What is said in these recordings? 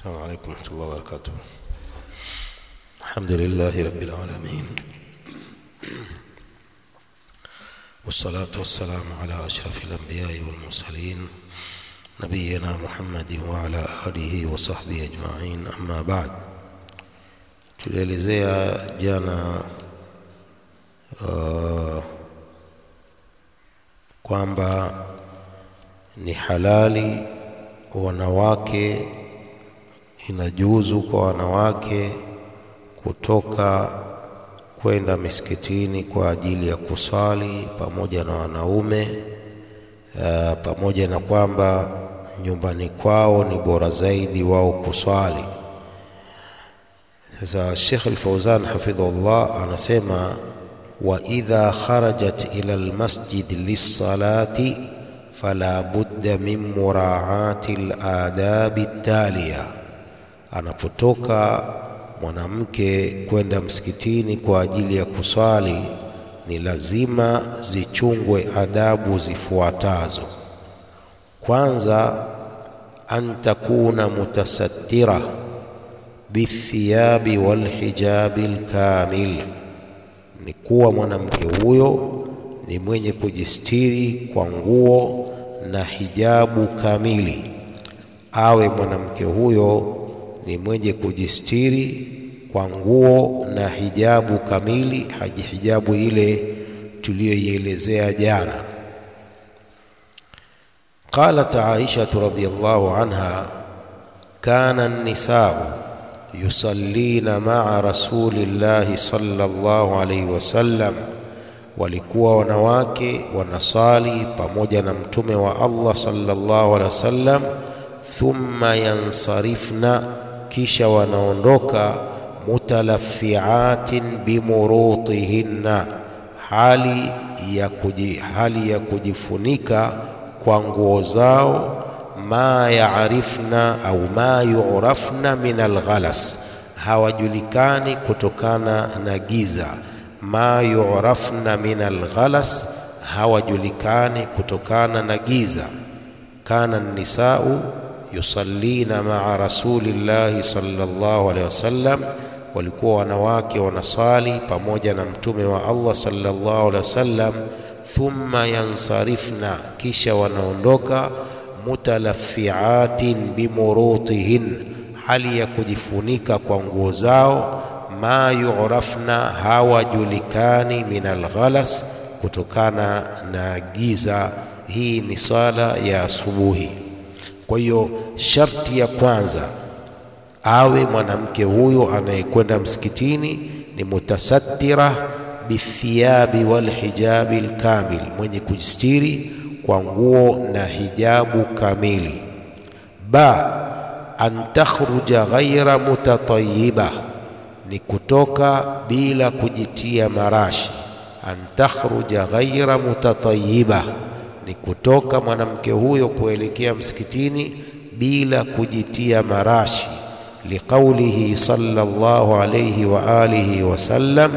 السلام عليكم ورحمة الله وبركاته الحمد لله رب العالمين والصلاة والسلام على أشرف الأنبياء والمرسلين نبينا محمد وعلى آله وصحبه أجمعين أما بعد tulielezea jana uh, kwamba ni halali wanawake inajuzu kwa wanawake kutoka kwenda misikitini kwa ajili ya kuswali pamoja na wanaume uh, pamoja na kwamba nyumbani kwao ni bora zaidi wao kuswali. Sasa Sheikh Al-Fauzan hafidhahullah anasema wa idha kharajat ila almasjid lis-salati fala budda min muraati al-adabi taliya, anapotoka mwanamke kwenda msikitini kwa ajili ya kuswali ni lazima zichungwe adabu zifuatazo. Kwanza, an takuna mutasattira bithiyabi walhijabi lkamil, ni kuwa mwanamke huyo ni mwenye kujistiri kwa nguo na hijabu kamili. Awe mwanamke huyo ni mwenye kujistiri kwa nguo na hijabu kamili, haji hijabu ile tuliyoielezea jana. Qalat Aisha radhiyallahu anha kana an-nisa'u yusallina ma'a rasulillahi sallallahu alayhi wasallam, walikuwa wanawake wanasali pamoja na mtume wa Allah sallallahu alayhi wasallam. Thumma yansarifna, kisha wanaondoka mutalaffiatin bimurutihinna, hali ya, kuji, hali ya kujifunika kwa nguo zao ma yaarifna au ma yurafna min alghalas, hawajulikani kutokana na giza. Ma yurafna min alghalas, hawajulikani kutokana na giza. Kana nisau yusallina maa rasulillahi sallallahu alaihi wasallam, walikuwa wanawake wanasali pamoja na mtume wa Allah sallallahu alaihi wasallam. Thumma yansarifna, kisha wanaondoka mutalaffiatin bimurutihin, hali ya kujifunika kwa nguo zao. Ma yurafna, hawajulikani min alghalas, kutokana na giza. Hii ni swala ya asubuhi. Kwa hiyo sharti ya kwanza awe mwanamke huyo anayekwenda msikitini ni mutasattira bithiyabi walhijabi lkamil, mwenye kujistiri kwa nguo na hijabu kamili. Ba an takhruja ghaira mutatayiba, ni kutoka bila kujitia marashi. An takhruja ghaira mutatayiba, ni kutoka mwanamke huyo kuelekea msikitini bila kujitia marashi. Liqaulihi sallallahu alayhi wa alihi wasallam,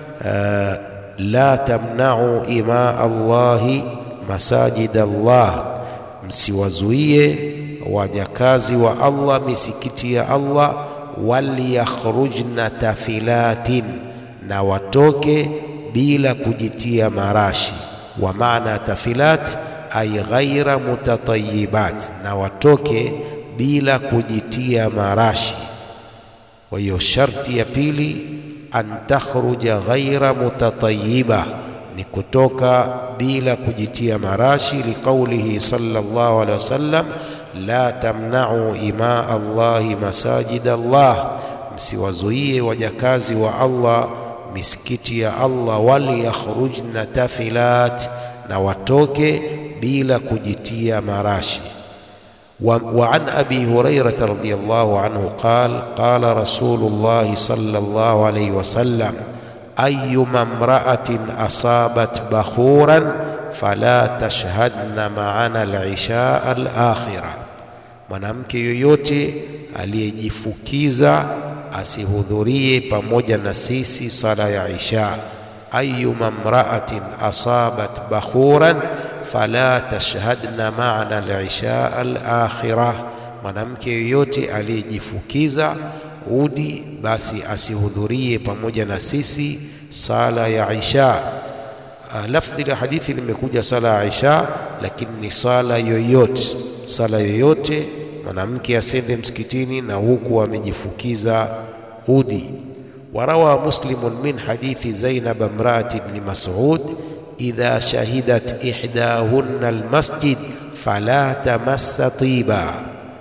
la tamna'u ima Allahi masajid Allah, msiwazuie wajakazi wa Allah misikiti ya Allah. Waliyakhrujna tafilatin, na watoke bila kujitia marashi. Wa maana tafilat ay ghaira mutatayibat, na watoke bila kujitia marashi. Kwa hiyo sharti ya pili an takhruja ghaira mutatayiba ni kutoka bila kujitia marashi. Liqaulihi sallallahu alaihi wasallam, la tamna'u ima Allahi masajid Allah, msiwazuie wajakazi wa Allah misikiti ya Allah. Waliyakhrujna tafilat, na watoke bila kujitia marashi. Wa, wa an abi hurairata radhiyallahu anhu qala qala rasulullahi sallallahu alaihi wasallam ayuma mraatin asabat bakhuran fala tashhadna maana al-isha al-akhira, mwanamke yoyote aliyejifukiza asihudhurie pamoja na sisi sala ya isha. Ayuma mraatin asabat bakhuran fala tashhadna maana al-isha al-akhira, mwanamke yoyote aliyejifukiza udi basi asihudhurie pamoja na sisi sala ya Isha. Uh, lafdhi la hadithi limekuja sala ya Isha, lakini ni sala yoyote, sala yoyote mwanamke asende msikitini na huku amejifukiza udi. Warawa Muslimun min hadithi Zainab imraati ibn Mas'ud idha shahidat ihdahunna almasjid fala tamassa tiba.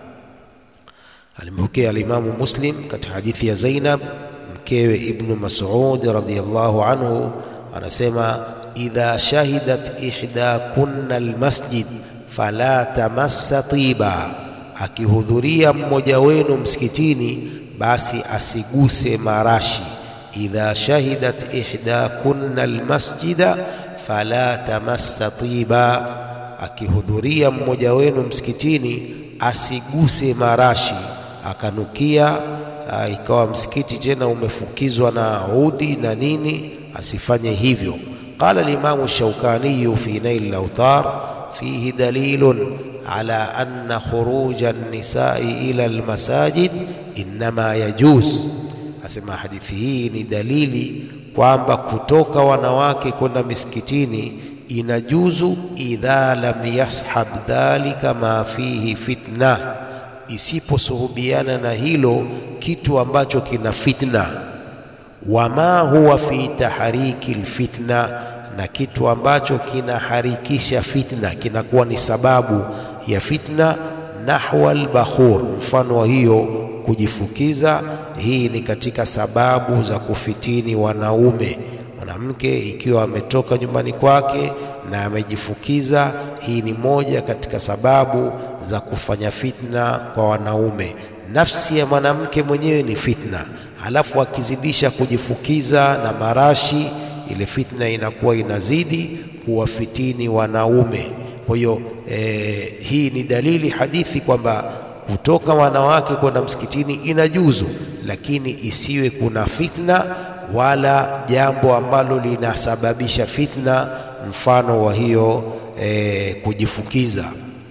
Alimpokea alimamu Muslim katika hadithi ya Zainab mkewe Ibnu Mas'ud radhiyallahu anhu, anasema idha shahidat ihdakunna almasjid fala tamassa tiba, akihudhuria mmoja wenu msikitini basi asiguse marashi. Idha shahidat ihdakunna almasjida fala tamassa tiba, akihudhuria mmoja wenu msikitini asiguse marashi akanukia aa, ikawa msikiti tena umefukizwa na udi na nini, asifanye hivyo. Qala al-Imam Shawkani fi Nail al-Awtar fihi dalilun ala anna khuruja an-nisa'i ila al-masajid innama yajuz, asema hadithi hii ni dalili kwamba kutoka wanawake kwenda misikitini inajuzu idha lam yashab dhalika ma fihi fitna isiposuhubiana na hilo kitu ambacho kina fitna, wama huwa fi tahriki lfitna, na kitu ambacho kinaharikisha fitna kinakuwa ni sababu ya fitna. Nahwa albakhur, mfano wa hiyo kujifukiza, hii ni katika sababu za kufitini wanaume. Mwanamke ikiwa ametoka nyumbani kwake na amejifukiza, hii ni moja katika sababu za kufanya fitna kwa wanaume. Nafsi ya mwanamke mwenyewe ni fitna, halafu akizidisha kujifukiza na marashi, ile fitna inakuwa inazidi kuwafitini wanaume. Kwa hiyo eh, hii ni dalili hadithi kwamba kutoka wanawake kwenda msikitini inajuzu, lakini isiwe kuna fitna wala jambo ambalo linasababisha fitna, mfano wa hiyo eh, kujifukiza.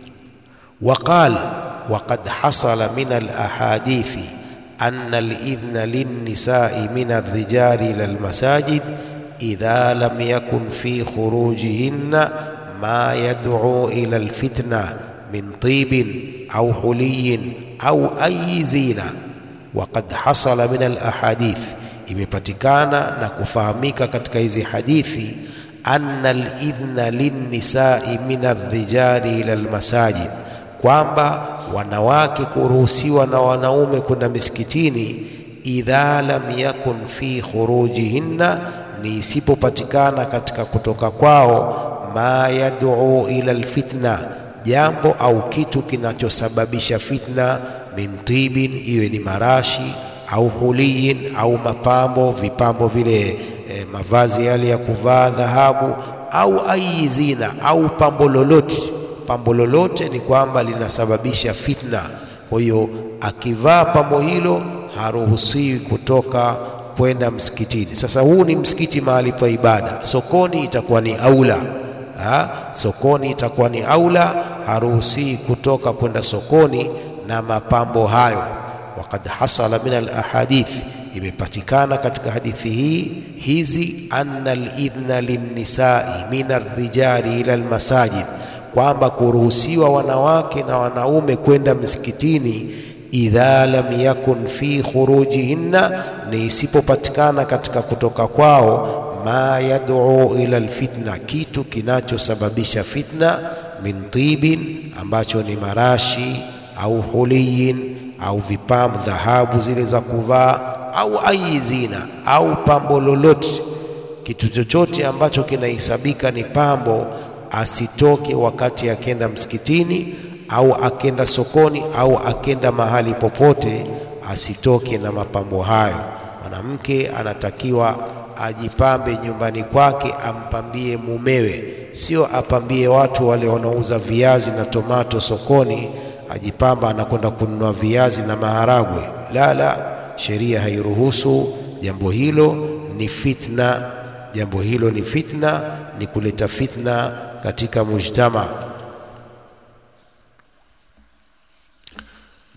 وقال وقد حصل من الأحاديث أن الإذن للنساء من الرجال إلى المساجد إذا لم يكن في خروجهن ما يدعو إلى الفتنة من طيب أو حلي أو أي زينة وقد حصل من الأحاديث imepatikana na kufahamika katika hizi hadithi anna alidhna linnisai min arrijali ila almasajid kwamba wanawake kuruhusiwa na wanaume kwenda misikitini, idha lam yakun fi khurujihinna, ni isipopatikana katika kutoka kwao, ma yad'u ila alfitna, jambo au kitu kinachosababisha fitna, min tibin, iwe ni marashi au huliyin, au mapambo, vipambo vile e, mavazi yale ya kuvaa dhahabu, au ayi zina, au pambo lolote pambo lolote ni kwamba linasababisha fitna. Kwa hiyo akivaa pambo hilo haruhusiwi kutoka kwenda msikitini. Sasa huu ni msikiti mahali pa ibada, sokoni itakuwa ni aula ha? Sokoni itakuwa ni aula, haruhusiwi kutoka kwenda sokoni na mapambo hayo. Waqad hasala min alahadith, imepatikana katika hadithi hii hizi anna alidhna linnisai min arrijali ila almasajid kwamba kuruhusiwa wanawake na wanaume kwenda msikitini, idha lam yakun fi khurujihinna, ni isipopatikana katika kutoka kwao, ma yad'u ila alfitna, kitu kinachosababisha fitna, min tibin, ambacho ni marashi au huliyin au vipambo dhahabu zile za kuvaa, au ayi zina au pambo lolote, kitu chochote ambacho kinahesabika ni pambo asitoke wakati akenda msikitini au akenda sokoni au akenda mahali popote, asitoke na mapambo hayo. Mwanamke anatakiwa ajipambe nyumbani kwake, ampambie mumewe, sio apambie watu wale wanaouza viazi na tomato sokoni, ajipamba anakwenda kununua viazi na maharagwe. La, la, sheria hairuhusu jambo hilo, ni fitna. Jambo hilo ni fitna, ni kuleta fitna katika mujtama.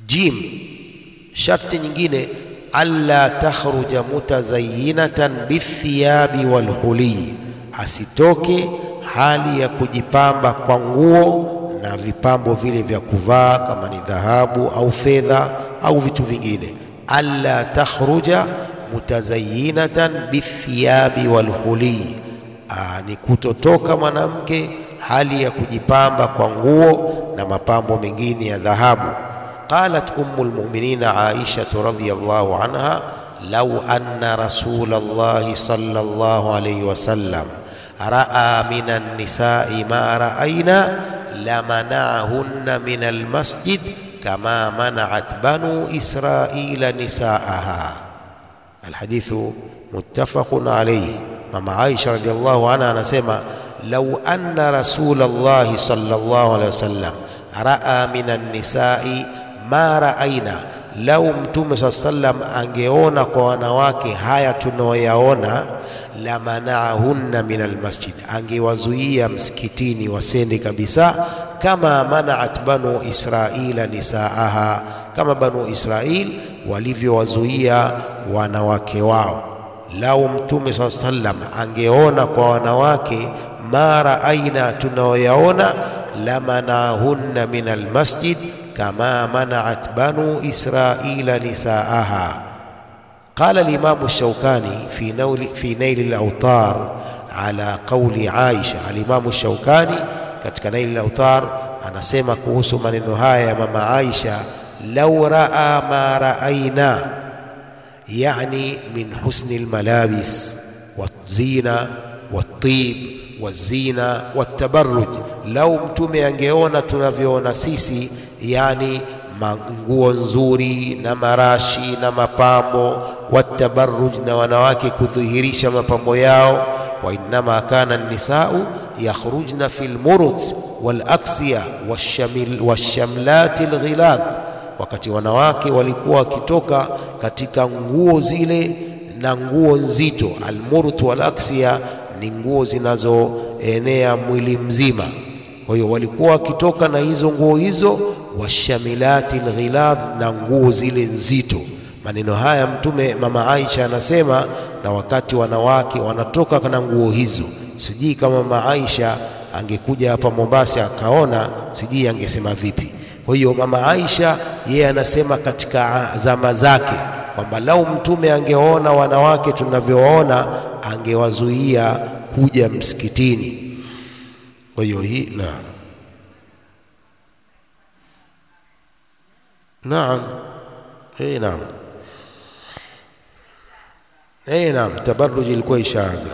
Jim, sharti nyingine alla takhruja mutazayyinatan bithiyabi walhuli, asitoke hali ya kujipamba kwa nguo na vipambo vile vya kuvaa kama ni dhahabu au fedha au vitu vingine. Alla takhruja mutazayyinatan bithiyabi walhuli, ni kutotoka mwanamke hali ya kujipamba kwa nguo na mapambo mengine ya dhahabu. Qalat ummu lmuminina Aisha radhiyallahu anha law anna rasulallahi sallallahu alayhi wasallam raa min annisai ma raaina lamanahunna min almasjid kama manaat banu israila nisaaha. Alhadithu muttafaqun alayhi. Mama Aisha radhiyallahu anha anasema lau anna rasulallahi sallallahu alaihi wasallam raa min annisai ma raaina, lau Mtume saa sallam angeona kwa wanawake haya tunaoyaona, la manaahunna min almasjid, angewazuia msikitini wasende kabisa, kama manaat banu israila nisaaha, kama banu Israil walivyowazuia wanawake wao. Lau Mtume saa sallam angeona kwa wanawake ma raaina tunaoyaona, lamanahunna min almasjid kama manaat banu israila nisaaha. Qala alimamu Shaukani fi naili, fi naili lautar ala qauli Aisha. Alimamu Shaukani katika naili lautar anasema kuhusu maneno haya ya mama Aisha, lau raa ma raaina, yani min husni almalabis wazina watib wazina watabarruj, lau mtume angeona tunavyoona sisi, yani nguo nzuri na marashi na mapambo, watabarruj, na wanawake kudhihirisha mapambo yao. Wa innama kana nisau yakhrujna fi lmurut walaksiya washamlati lghiladh, wakati wanawake walikuwa wakitoka katika nguo zile na nguo nzito. Almurut walaksiya ni nguo zinazoenea mwili mzima. Kwa hiyo walikuwa wakitoka na hizo nguo hizo, washamilati lghiladh, na nguo zile nzito. Maneno haya Mtume mama Aisha anasema, na wakati wanawake wanatoka na nguo hizo, sijui kama mama Aisha angekuja hapa Mombasa akaona, sijui angesema vipi. Kwa hiyo mama Aisha yeye anasema katika zama zake kwamba lau Mtume angeona wanawake tunavyowaona angewazuia kuja msikitini. Kwa hiyo hii naam, naam, eh, naam, eh, naam, tabarruj ilikuwa ishaanza.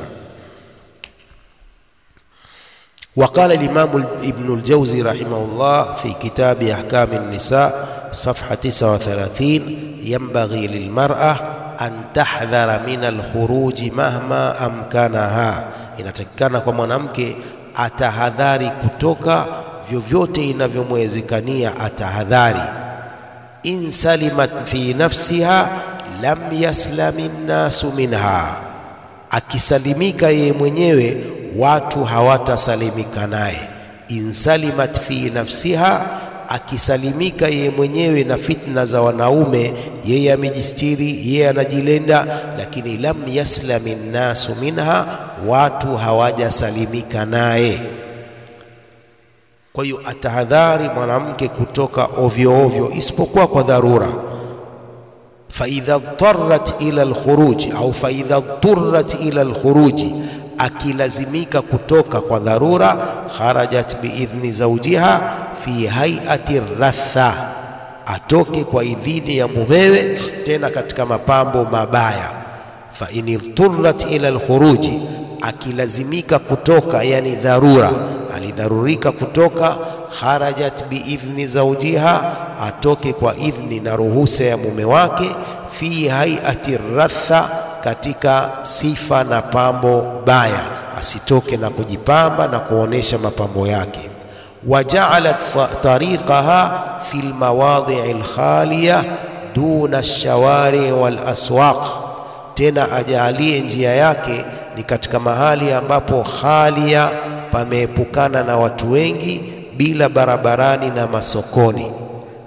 وقال الإمام ابن الجوزي رحمه الله في كتاب أحكام النساء صفحة 39 ينبغي للمرأة an tahdhara min alkhuruji mahma amkanaha, inatakikana kwa mwanamke atahadhari kutoka vyovyote inavyomwezekania atahadhari. In salimat fi nafsiha lam yaslami nnasu minha, akisalimika yeye mwenyewe watu hawatasalimika naye. In salimat fi nafsiha akisalimika yeye mwenyewe na fitna za wanaume, yeye amejistiri, yeye anajilinda, lakini lam yaslami nnasu minha, watu hawajasalimika naye. Kwa hiyo atahadhari mwanamke kutoka ovyo ovyo, isipokuwa kwa dharura. faidha tarat ila alkhuruji au faidha turrat ila alkhuruji, akilazimika kutoka kwa dharura, kharajat biidhni zawjiha fi hayati ratha, atoke kwa idhini ya mumewe, tena katika mapambo mabaya. Fa in idturrat ila alkhuruji, akilazimika kutoka, yani dharura, alidharurika kutoka, kharajat biidhni zawjiha, atoke kwa idhni na ruhusa ya mume wake, fi hayati ratha, katika sifa na pambo baya, asitoke na kujipamba na kuonesha mapambo yake wajaalat tariqaha fi lmawadhii lkhaliya duna lshawari walaswaq, tena ajaalie njia yake ni katika mahali ambapo khalia, pameepukana na watu wengi, bila barabarani na masokoni.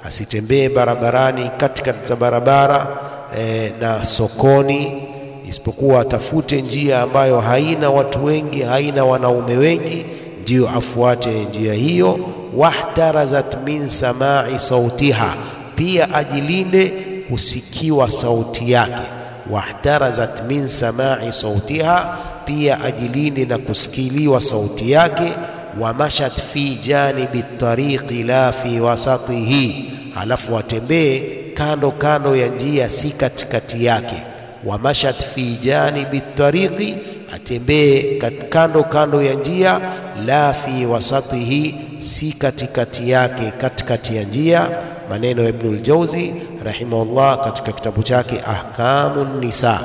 asitembee barabarani katikati za barabara e, na sokoni, isipokuwa atafute njia ambayo haina watu wengi, haina wanaume wengi, ndiyo afuate njia hiyo. Wahtarazat min samai sautiha, pia ajilinde kusikiwa sauti yake. Wahtarazat min samai sautiha, pia ajilinde na kusikiliwa sauti yake. Wamashat fi janibi tariqi la fi wasatihi, halafu atembee kando kando ya njia, si katikati yake. Wamashat fi janibi tariqi, atembee kando kando ya njia, la fi wasatihi, si katikati yake, katikati ya njia. Maneno ya Ibnul Jauzi rahimahullah katika kitabu chake Ahkamun Nisa.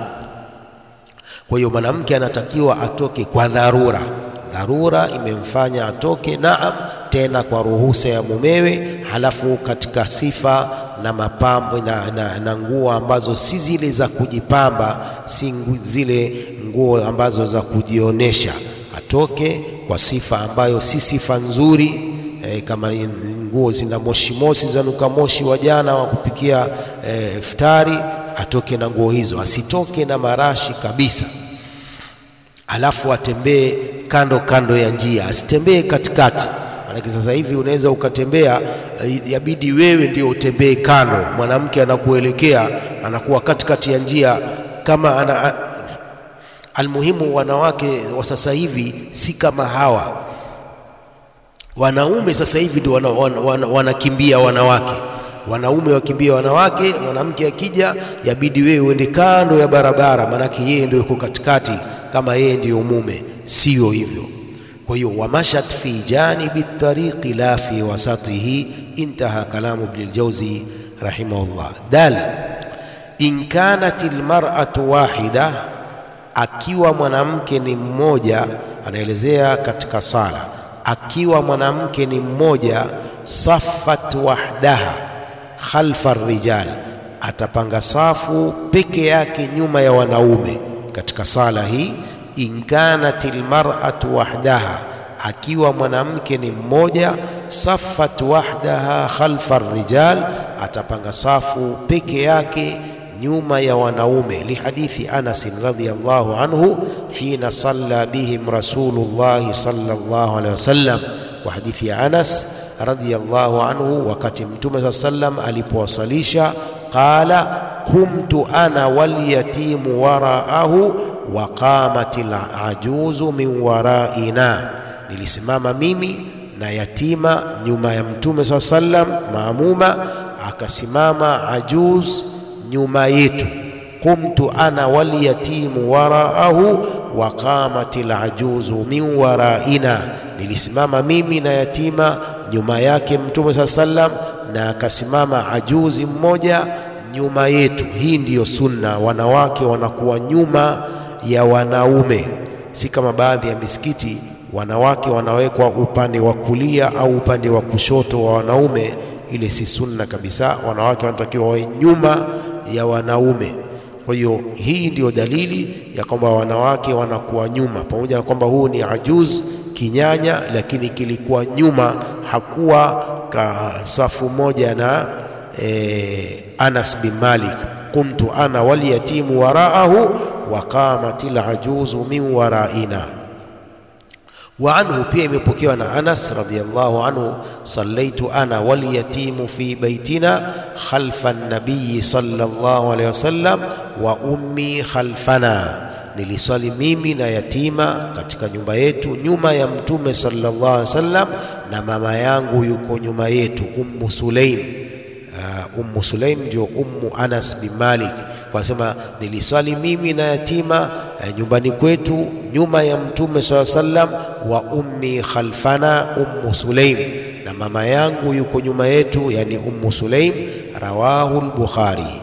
Kwa hiyo mwanamke anatakiwa atoke kwa dharura, dharura imemfanya atoke, naam, tena kwa ruhusa ya mumewe, halafu katika sifa na mapambo na, na, na nguo ambazo si zile za kujipamba, si ngu, zile nguo ambazo za kujionesha. Atoke kwa sifa ambayo si sifa nzuri e, kama nguo zina moshi moshi zanuka moshi wa jana wa kupikia e, iftari, atoke na nguo hizo, asitoke na marashi kabisa. Alafu atembee kando kando ya njia, asitembee katikati. Maanake sasa hivi unaweza ukatembea, yabidi wewe ndio utembee kando, mwanamke anakuelekea anakuwa katikati ya njia kama ana, almuhimu. Wanawake wa sasa hivi si kama hawa wanaume. Sasa hivi ndio wanakimbia wana, wana, wana wanawake, wanaume wakimbia wanawake. Mwanamke akija, yabidi wewe uende kando ya barabara, maanake yeye ndio yuko katikati, kama yeye ndiyo mume. Sio hivyo. Kwa hiyo wamashat fi janibi tariqi la fi wasatihi, intaha kalamu Ibn al-Jawzi rahimahullah. Dal in kanat almar'atu wahida, akiwa mwanamke ni mmoja, anaelezea katika sala, akiwa mwanamke ni mmoja, saffat wahdaha khalfa rijal, atapanga safu peke yake nyuma ya wanaume katika sala hii in kanat almar'atu wahdaha, akiwa mwanamke ni mmoja, saffat wahdaha khalfa rijal, atapanga safu peke yake nyuma ya wanaume. Lihadithi Anas radhiyallahu anhu hina salla bihim Rasulullah sallallahu alaihi wasallam, kwa hadithi ya Anas radhiyallahu anhu, wakati Mtume saa sallam alipowasalisha, qala kumtu ana walyatimu waraahu wa qamati lajuzu min waraina, nilisimama mimi na yatima nyuma ya Mtume saa sallam, maamuma akasimama ajuz nyuma yetu. Qumtu ana walyatimu waraahu wa qamati lajuzu min waraina, nilisimama mimi na yatima nyuma yake Mtume saa sallam, na akasimama ajuzi mmoja nyuma yetu. Hii ndiyo sunna, wanawake wanakuwa nyuma ya wanaume, si kama baadhi ya misikiti wanawake wanawekwa upande wa kulia au upande wa kushoto wa wanaume. Ile si sunna kabisa. Wanawake wanatakiwa wawe nyuma ya wanaume. Kwa hiyo hii ndiyo dalili ya kwamba wanawake wanakuwa nyuma, pamoja na kwamba huu ni ajuz kinyanya, lakini kilikuwa nyuma, hakuwa ka safu moja na e, Anas bin Malik, kumtu ana walyatimu waraahu wa qamatil ajuzu min waraina. Wa anhu, pia imepokewa na Anas radhiyallahu anhu, sallaitu ana walyatimu fi baitina khalfa nabiyi sallallahu alayhi wasallam wa ummi khalfana, niliswali mimi na yatima katika nyumba yetu nyuma ya Mtume sallallahu alayhi wasallam, na mama yangu yuko nyuma yetu, Ummu Sulaim. Uh, Ummu Sulaim ndio Ummu Anas bin Malik kwa sema niliswali mimi na yatima eh, nyumbani kwetu nyuma ya Mtume swalla sallam, wa ummi khalfana Ummu Sulaim, na mama yangu yuko nyuma yetu, yani Ummu Sulaim. Rawahu al-Bukhari.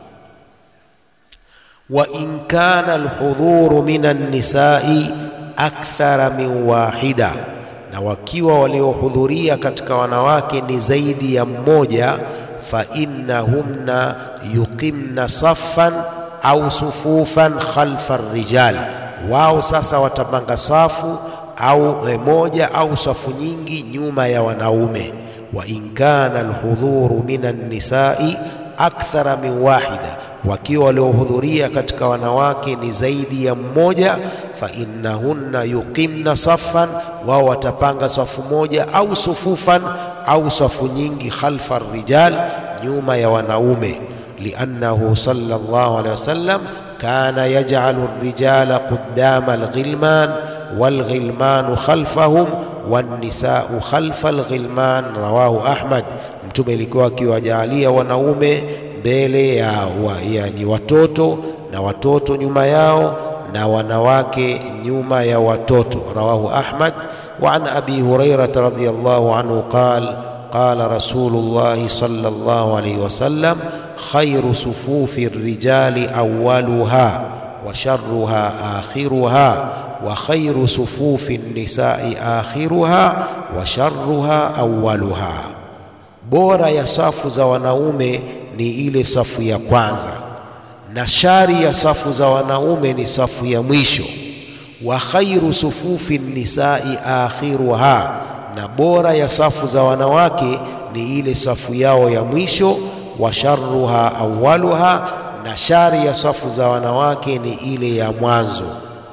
Wa in kana alhudhuru min an-nisai akthara min wahida, na wakiwa waliohudhuria katika wanawake ni zaidi ya mmoja fa innahunna yuqimna saffan au sufufan khalfa rijal, wao sasa watapanga safu au moja au safu nyingi nyuma ya wanaume. wa in kana alhudhuru min annisai akthara min wahida, wakiwa waliohudhuria katika wanawake ni zaidi ya mmoja, fa innahunna yuqimna saffan, wao watapanga safu moja au sufufan au safu nyingi, khalfa rijal, nyuma ya wanaume, liannahu sallallahu alaihi wasallam kana yaj'alu ar-rijala quddama al-ghilman wal-ghilmanu khalfahum wan-nisa'u khalfa al-ghilman, rawahu Ahmad. Mtume alikuwa akiwajaalia wanaume mbele ya wa, yani watoto na watoto nyuma yao na wanawake nyuma ya watoto, rawahu Ahmad. Wa an abi Hurairah radhiyallahu anhu qala qala Rasulullah sallallahu alayhi wasallam khairu sufufi rijali awwaluha wa sharruha akhiruha wa khairu sufufi nisai akhiruha wa sharruha awwaluha, bora ya safu za wanaume ni ile safu ya kwanza na shari ya safu za wanaume ni safu ya mwisho. Wa khairu sufufi nisai akhiruha, na bora ya safu za wanawake ni ile safu yao ya mwisho wa sharruha awwaluha, na shari ya safu za wanawake ni ile ya mwanzo.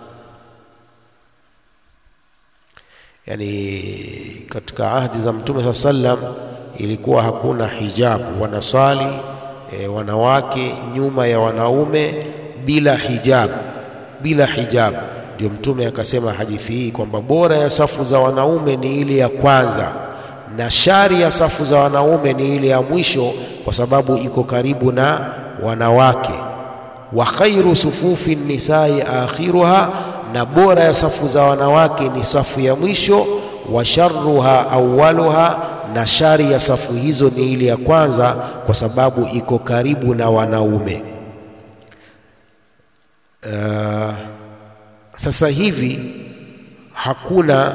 Yani katika ahdi za Mtume saa sallam ilikuwa hakuna hijabu, wanasali e, wanawake nyuma ya wanaume bila hijabu, bila hijabu. Ndio Mtume akasema hadithi hii kwamba bora ya safu za wanaume ni ile ya kwanza na shari ya safu za wanaume ni ile ya mwisho, kwa sababu iko karibu na wanawake. Wa khairu sufufi nisai akhiruha, na bora ya safu za wanawake ni safu ya mwisho. Wa sharruha awwaluha, na shari ya safu hizo ni ile ya kwanza, kwa sababu iko karibu na wanaume. Uh, sasa hivi hakuna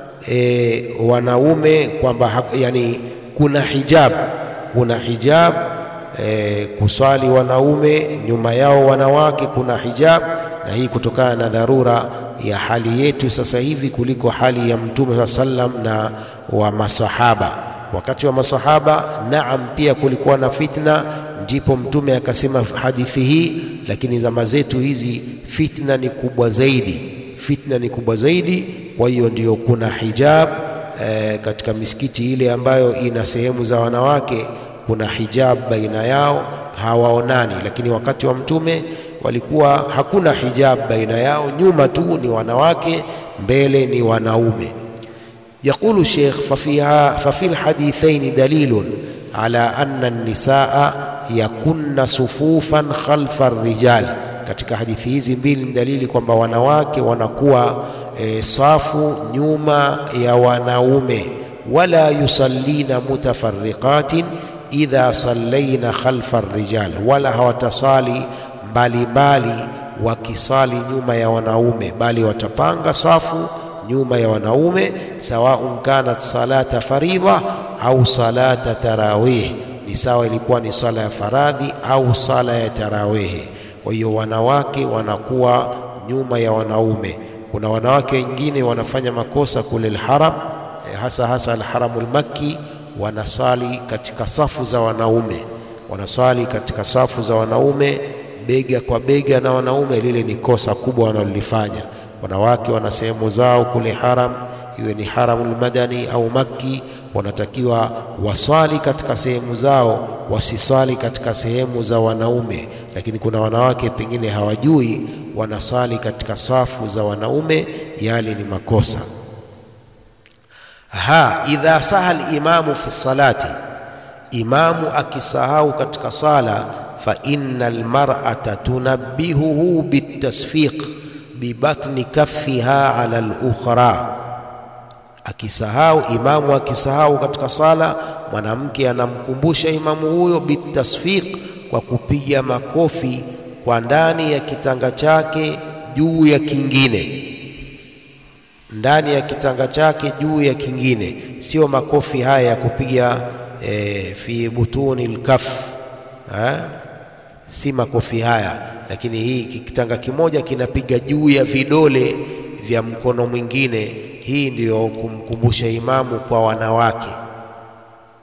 E, wanaume kwamba yani, kuna hijab, kuna hijab e, kuswali wanaume nyuma yao wanawake, kuna hijab, na hii kutokana na dharura ya hali yetu sasa hivi kuliko hali ya Mtume saa sallam na wa masahaba. Wakati wa masahaba, naam, pia kulikuwa na fitna, ndipo Mtume akasema hadithi hii, lakini zama zetu hizi fitna ni kubwa zaidi, fitna ni kubwa zaidi kwa hiyo ndio kuna hijab e, katika misikiti ile ambayo ina sehemu za wanawake, kuna hijab baina yao, hawaonani. Lakini wakati wa Mtume walikuwa hakuna hijab baina yao, nyuma tu ni wanawake, mbele ni wanaume. Yaqulu Sheikh, fafiha fafi lhadithaini dalilun ala anna an-nisaa yakunna sufufan khalfa rijal, katika hadithi hizi mbili ni dalili kwamba wanawake wanakuwa E, safu nyuma ya wanaume. Wala yusallina mutafarriqatin idha sallaina khalfa rijal, wala hawatasali mbalimbali wakisali nyuma ya wanaume, bali watapanga safu nyuma ya wanaume. Sawaun kanat salata faridha au salata tarawih, ni sawa ilikuwa ni sala ya faradhi au sala ya tarawihi. Kwa hiyo wanawake wanakuwa nyuma ya wanaume. Kuna wanawake wengine wanafanya makosa kule Alharam, hasa hasa Alharamul Makki, wanaswali katika safu za wanaume, wanaswali katika safu za wanaume bega kwa bega na wanaume. Lile ni kosa kubwa wanalolifanya. Wanawake wana sehemu zao kule haram, iwe ni Haramul Madani au Makki, wanatakiwa waswali katika sehemu zao, wasiswali katika sehemu za wanaume. Lakini kuna wanawake pengine hawajui wanasali katika safu za wanaume, yale ni makosa. Ha, idha saha limamu fi salati, imamu akisahau katika sala, fa inna almar'ata tunabbihuhu bitasfiq bibatni kaffiha ala al-ukhra. Akisahau imamu, akisahau katika sala, mwanamke anamkumbusha imamu huyo bitasfiq, kwa kupiga makofi kwa ndani ya kitanga chake juu ya kingine, ndani ya kitanga chake juu ya kingine, sio makofi haya ya kupiga e, fi butuni lkaf, si makofi haya. Lakini hii kitanga kimoja kinapiga juu ya vidole vya mkono mwingine. Hii ndiyo kumkumbusha imamu kwa wanawake.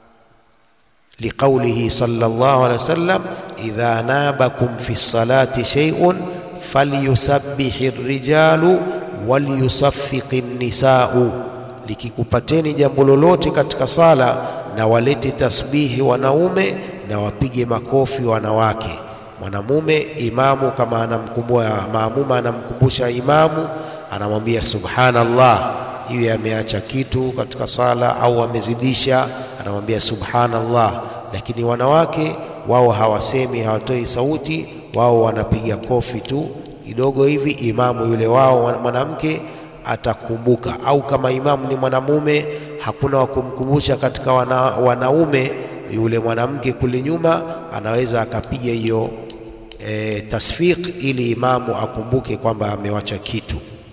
liqaulihi sallallahu alaihi wasallam idha nabakum fi lsalati shay'un falyusabbihi rijalu walyusaffiqi nisau, likikupateni jambo lolote katika sala na walete tasbihi wanaume na wapige makofi wanawake. Mwanamume imamu kama anamkumbua maamuma, anamkumbusha imamu, anamwambia subhanallah, iwe ameacha kitu katika sala au amezidisha, anamwambia subhanallah. Lakini wanawake wao hawasemi, hawatoi sauti, wao wanapiga kofi tu kidogo hivi, imamu yule wao mwanamke atakumbuka. Au kama imamu ni mwanamume, hakuna wa kumkumbusha katika wana, wanaume, yule mwanamke kule nyuma anaweza akapiga hiyo e, tasfiq ili imamu akumbuke kwamba amewacha kitu.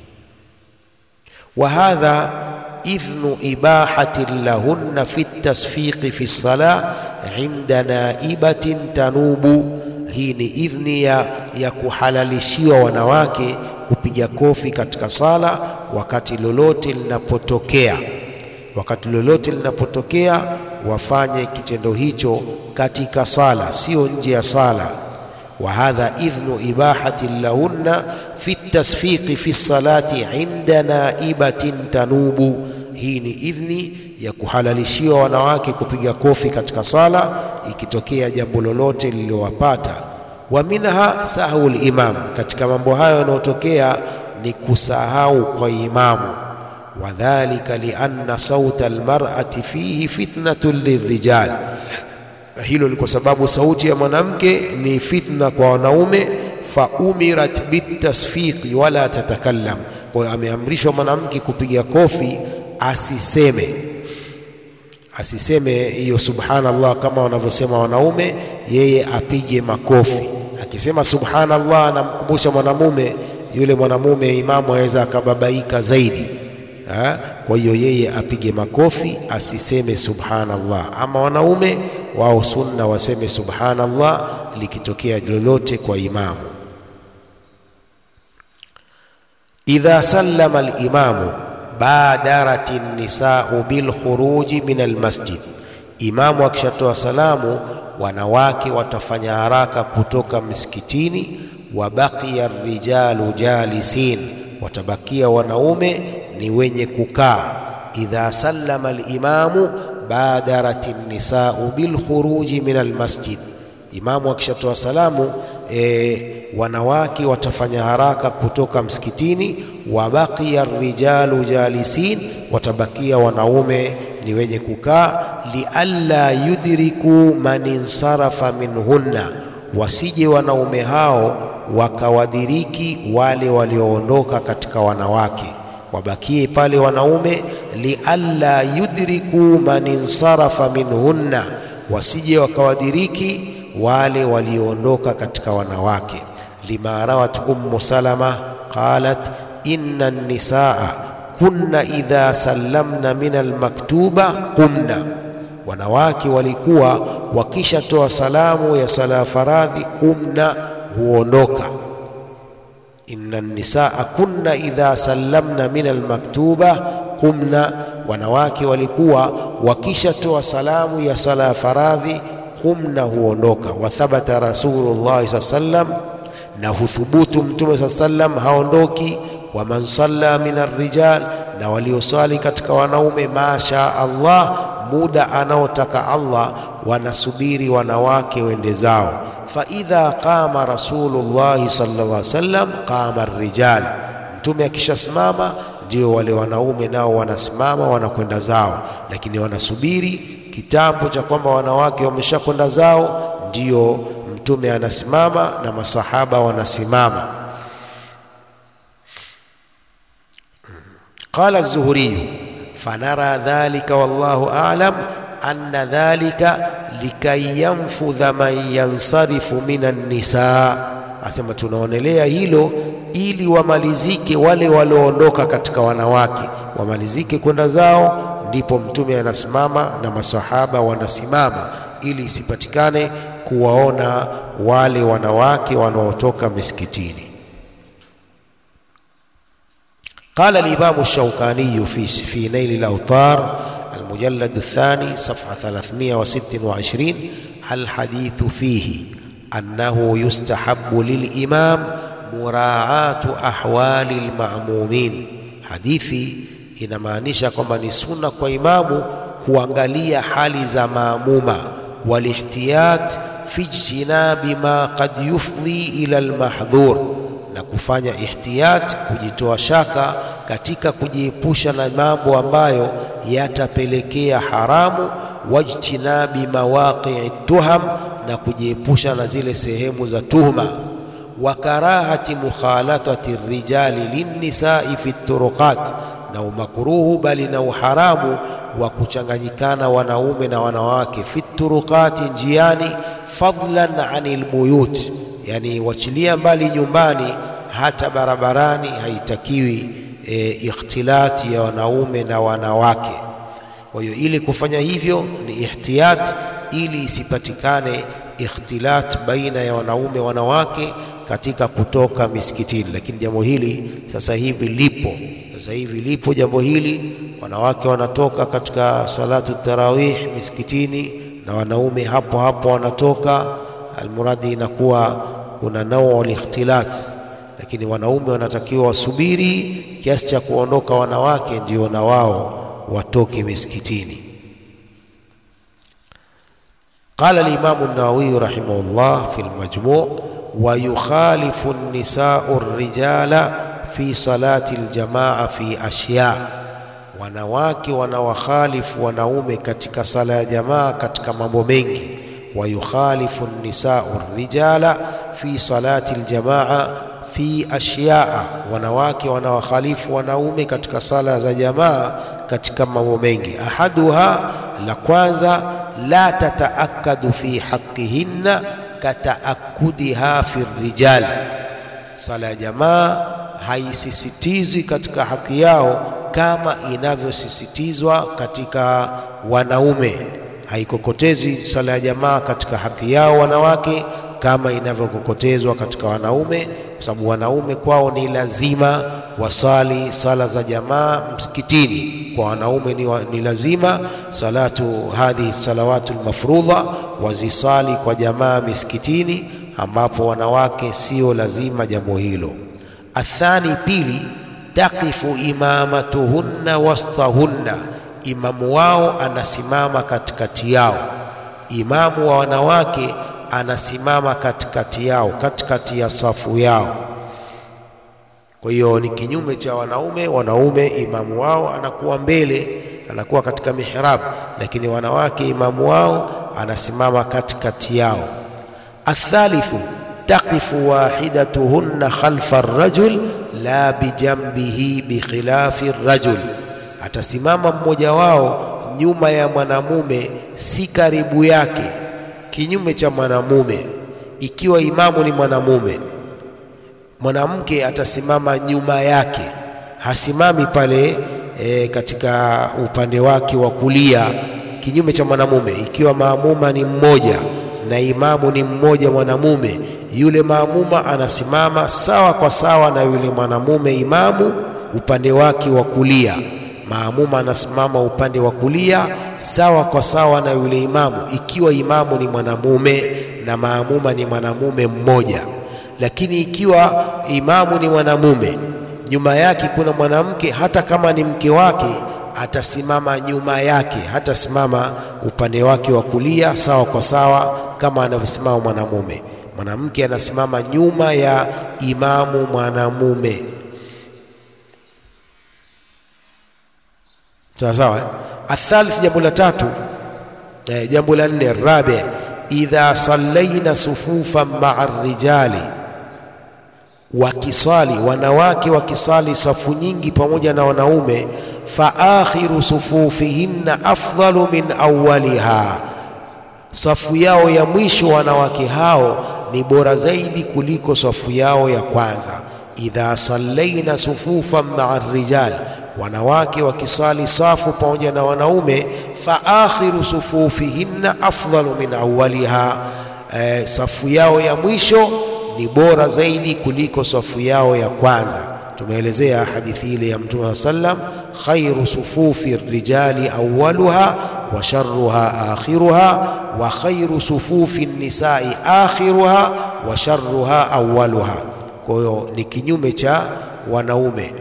wa hadha idhnu ibahatin lahunna fi tasfiqi fi salah inda naibatin tanubu hii ni idhni ya, ya kuhalalishiwa wanawake kupiga kofi katika sala wakati lolote linapotokea. Wakati lolote linapotokea, wafanye kitendo hicho katika sala, sio nje ya sala. wa hadha idhnu ibahati lahunna fi tasfiqi fi salati inda naibatin tanubu, hii ni idhni ya kuhalalishiwa wanawake kupiga kofi katika sala ikitokea jambo lolote lililowapata. Wa minha sahau limam, katika mambo hayo yanayotokea ni kusahau kwa imamu. Wadhalika lianna sauta almar'ati fihi fitnatun lirijal, hilo ni kwa sababu sauti ya mwanamke ni fitna kwa wanaume. Fa umirat bitasfiqi wala tatakallam, kwa hiyo ameamrishwa mwanamke kupiga kofi asiseme asiseme hiyo subhanallah kama wanavyosema wanaume, yeye apige makofi. Akisema subhanallah, anamkumbusha mwanamume, yule mwanamume imamu aweza akababaika zaidi ha? Kwa hiyo yeye apige makofi, asiseme subhanallah. Ama wanaume wao sunna waseme subhanallah likitokea lolote kwa imamu. idha sallama alimamu badarat nisau bilkhuruji min almasjid, imamu akishatoa salamu wanawake watafanya haraka kutoka msikitini. Wa baqiya rijalu jalisin, watabakia wanaume ni wenye kukaa. Idha sallama alimamu badarat nisau bilkhuruji min almasjid, imamu akishatoa salamu e, wanawake watafanya haraka kutoka msikitini. Wa baqiya rijalu jalisin, watabakia wanaume ni wenye kukaa. Lialla yudriku man insarafa minhunna, wasije wanaume hao wakawadiriki wale walioondoka katika wanawake, wabakie pale wanaume. Lialla yudriku man insarafa minhunna, wasije wakawadiriki wale walioondoka katika wanawake. Lima rawat Ummu Salama qalat inna nisaa kunna idha sallamna min almaktuba qumna, wanawake walikuwa wakishatoa salamu ya sala ya faradhi qumna, huondoka. Inna nisaa kunna idha sallamna min almaktuba qumna, wanawake walikuwa wakishatoa salamu ya sala ya faradhi qumna, huondoka. Wa thabata Rasulullah saa sallam, na huthubutu Mtume saa sallam haondoki wa man salla min arrijal, na walioswali katika wanaume, masha Allah, muda anaotaka Allah, wanasubiri wanawake wende zao. Fa idha qama Rasulullahi sallallahu alaihi wasallam qama arrijal, mtume akishasimama ndio wale wanaume nao wanasimama wanakwenda zao, lakini wanasubiri kitambo cha kwamba wanawake wameshakwenda zao, ndio mtume anasimama na masahaba wanasimama. Qala az-Zuhri fanara dhalika wallahu a'lam anna dhalika likay yanfudha man yansarifu minan nisa, asema tunaonelea hilo ili wamalizike wale walioondoka katika wanawake, wamalizike kwenda zao, ndipo mtume anasimama na masahaba wanasimama, ili isipatikane kuwaona wale wanawake wanaotoka misikitini. Qala al-Imam ash-Shawkani fi fi Nail al-Awtar المجلد الثاني صفحة 326 الحديث فيه أنه يستحب للإمام muraatu ahwali lmamumin. Hadithi inamaanisha kwamba ni sunna kwa imamu kuangalia hali za maamuma, walihtiyat fi ijtinabi ma qad yufdhi ila almahdhur, na kufanya ihtiyat, kujitoa shaka katika kujiepusha na mambo ambayo yatapelekea haramu, wajtinabi mawaqii tuham, na kujiepusha na zile sehemu za tuhma wa karahati mukhalatati rijali linnisai fi turuqat, na umakruhu bali na uharamu wa kuchanganyikana wanaume na wanawake fi turuqati, njiani, fadlan anil buyut, yani wachilia mbali nyumbani, hata barabarani haitakiwi e, ikhtilati ya wanaume na wanawake. Kwa hiyo ili kufanya hivyo ni ihtiyat, ili isipatikane ikhtilat baina ya wanaume wanawake katika kutoka misikitini. Lakini jambo hili sasa hivi lipo, sasa hivi lipo jambo hili, wanawake wanatoka katika salatu tarawih misikitini na wanaume hapo hapo wanatoka. Almuradi inakuwa kuna nau likhtilat, lakini wanaume wanatakiwa wasubiri kiasi cha kuondoka wanawake, ndio na wao watoke misikitini. Qala al-Imam an-Nawawi rahimahullah fi al-Majmu' wa yukhalifu an-nisa'u ar-rijala fi salati al-jamaa fi ashya, wanawake wanawakhalifu wanaume katika sala ya jamaa katika mambo mengi. Wa yukhalifu an-nisa'u ar-rijala fi salati al-jamaa fi ashyaa, wanawake wanawakhalifu wanaume katika sala za jamaa katika mambo mengi. Ahaduha, la kwanza, la tataakadu fi haqqihinna kataakudiha fi rijal, sala ya jamaa haisisitizwi katika haki yao kama inavyosisitizwa katika wanaume. Haikokotezwi sala ya jamaa katika haki yao wanawake kama inavyokokotezwa katika wanaume, kwa sababu wanaume kwao ni lazima wasali sala za jamaa msikitini. Kwa wanaume ni, wa, ni lazima salatu hadhihi salawatu lmafrudha wazisali kwa jamaa misikitini, ambapo wanawake sio lazima jambo hilo. Athani, pili, taqifu imamatuhunna wastahunna, imamu wao anasimama katikati yao. Imamu wa wanawake anasimama katikati yao, katikati ya safu yao. Kwa hiyo ni kinyume cha wanaume. Wanaume imamu wao anakuwa mbele, anakuwa katika mihrab, lakini wanawake imamu wao anasimama katikati yao. Athalithu, taqifu wahidatuhunna khalfa rajul la bijambihi bikhilafi rajul, atasimama mmoja wao nyuma ya mwanamume, si karibu yake, kinyume cha mwanamume. Ikiwa imamu ni mwanamume mwanamke atasimama nyuma yake, hasimami pale e, katika upande wake wa kulia, kinyume cha mwanamume. Ikiwa maamuma ni mmoja na imamu ni mmoja mwanamume, yule maamuma anasimama sawa kwa sawa na yule mwanamume imamu upande wake wa kulia. Maamuma anasimama upande wa kulia sawa kwa sawa na yule imamu, ikiwa imamu ni mwanamume na maamuma ni mwanamume mmoja lakini ikiwa imamu ni mwanamume, nyuma yake kuna mwanamke, hata kama ni mke wake, atasimama nyuma yake, hatasimama upande wake wa kulia sawa kwa sawa kama anavyosimama mwanamume. Mwanamke anasimama nyuma ya imamu mwanamume, sawa sawa. Eh, athalith, jambo la tatu, eh, jambo la nne, rabi, idha sallaina sufufan maa rijali wakisali wanawake wakisali safu nyingi pamoja na wanaume, fa akhiru sufufihinna afdalu min awwaliha, safu yao ya mwisho wanawake hao ni bora zaidi kuliko safu yao ya kwanza. Idha sallaina sufufan maa rijal, wanawake wakisali safu pamoja na wanaume, fa akhiru sufufihinna afdalu min awwaliha, eh, safu yao ya mwisho ni bora zaidi kuliko safu yao ya kwanza. Tumeelezea hadithi ile ya Mtume wa sallam khairu sufufi rijali awwaluha wa sharruha akhiruha wa khairu sufufi nisai akhiruha wa sharruha awwaluha. Kwa hiyo ni kinyume cha wanaume.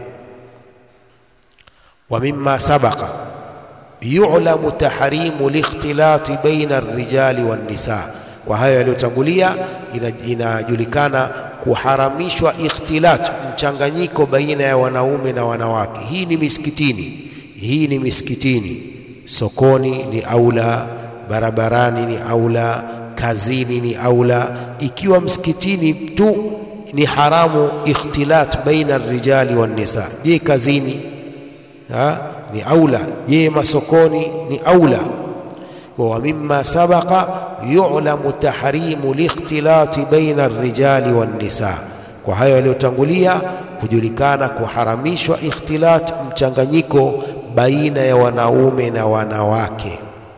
Wa mimma sabaqa yu'lamu tahrimu likhtilati baina arrijali wan nisa, kwa hayo yaliyotangulia inajulikana kuharamishwa ikhtilat, mchanganyiko baina ya wanaume na wanawake. Hii ni misikitini, hii ni misikitini, sokoni ni aula, barabarani ni aula, kazini ni aula. Ikiwa msikitini tu ni haramu ikhtilat baina arrijali wan nisa, je, kazini ha? ni aula. Je, masokoni ni aula? wa mimma sabaqa yu'lamu tahrimu likhtilati baina arrijali wan nisa, kwa hayo yaliyotangulia hujulikana kuharamishwa ikhtilat, mchanganyiko baina ya wanaume na wanawake.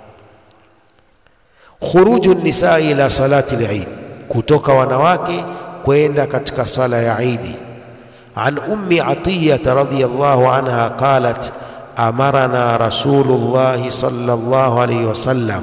Khuruju nisa ila salati al-Eid, kutoka wanawake kwenda katika sala ya Idi. An ummi Atiyah radhiyallahu anha qalat amarana Rasulullah sallallahu alayhi wasallam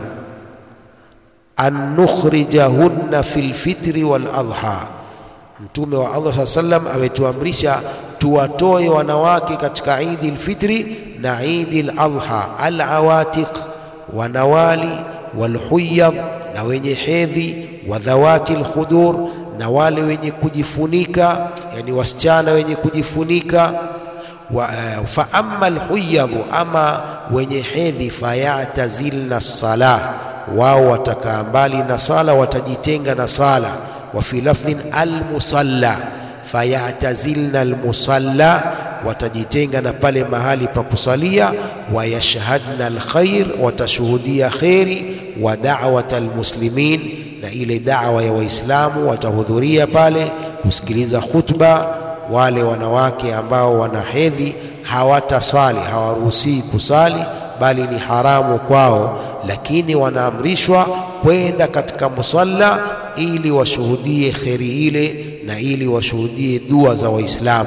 an nukhrijahunna fil fitri wal adha, Mtume wa Allah saa sallam ametuamrisha tuwatoe wanawake katika Idi lfitri na Idi ladha, alawatiq, wanawali, walhuyadh, na wenye hedhi, wadhawati lkhudur, na wale wenye kujifunika, yani wasichana wenye kujifunika wa, uh, fa amma alhuyadhu, ama wenye hedhi, fayatazilna sala, wao watakaa mbali na sala, watajitenga na sala. Wa fi lafdhin almusalla, fayatazilna almusalla, watajitenga na pale mahali pa kusalia. Wayashhadna alkhair, watashuhudia kheri. Wa da'wata almuslimin, na ile da'wa ya Waislamu watahudhuria pale kusikiliza khutba wale wanawake ambao wana hedhi hawatasali, hawaruhusii kusali, bali ni haramu kwao, lakini wanaamrishwa kwenda katika musalla ili washuhudie kheri ile na ili washuhudie dua za Waislamu.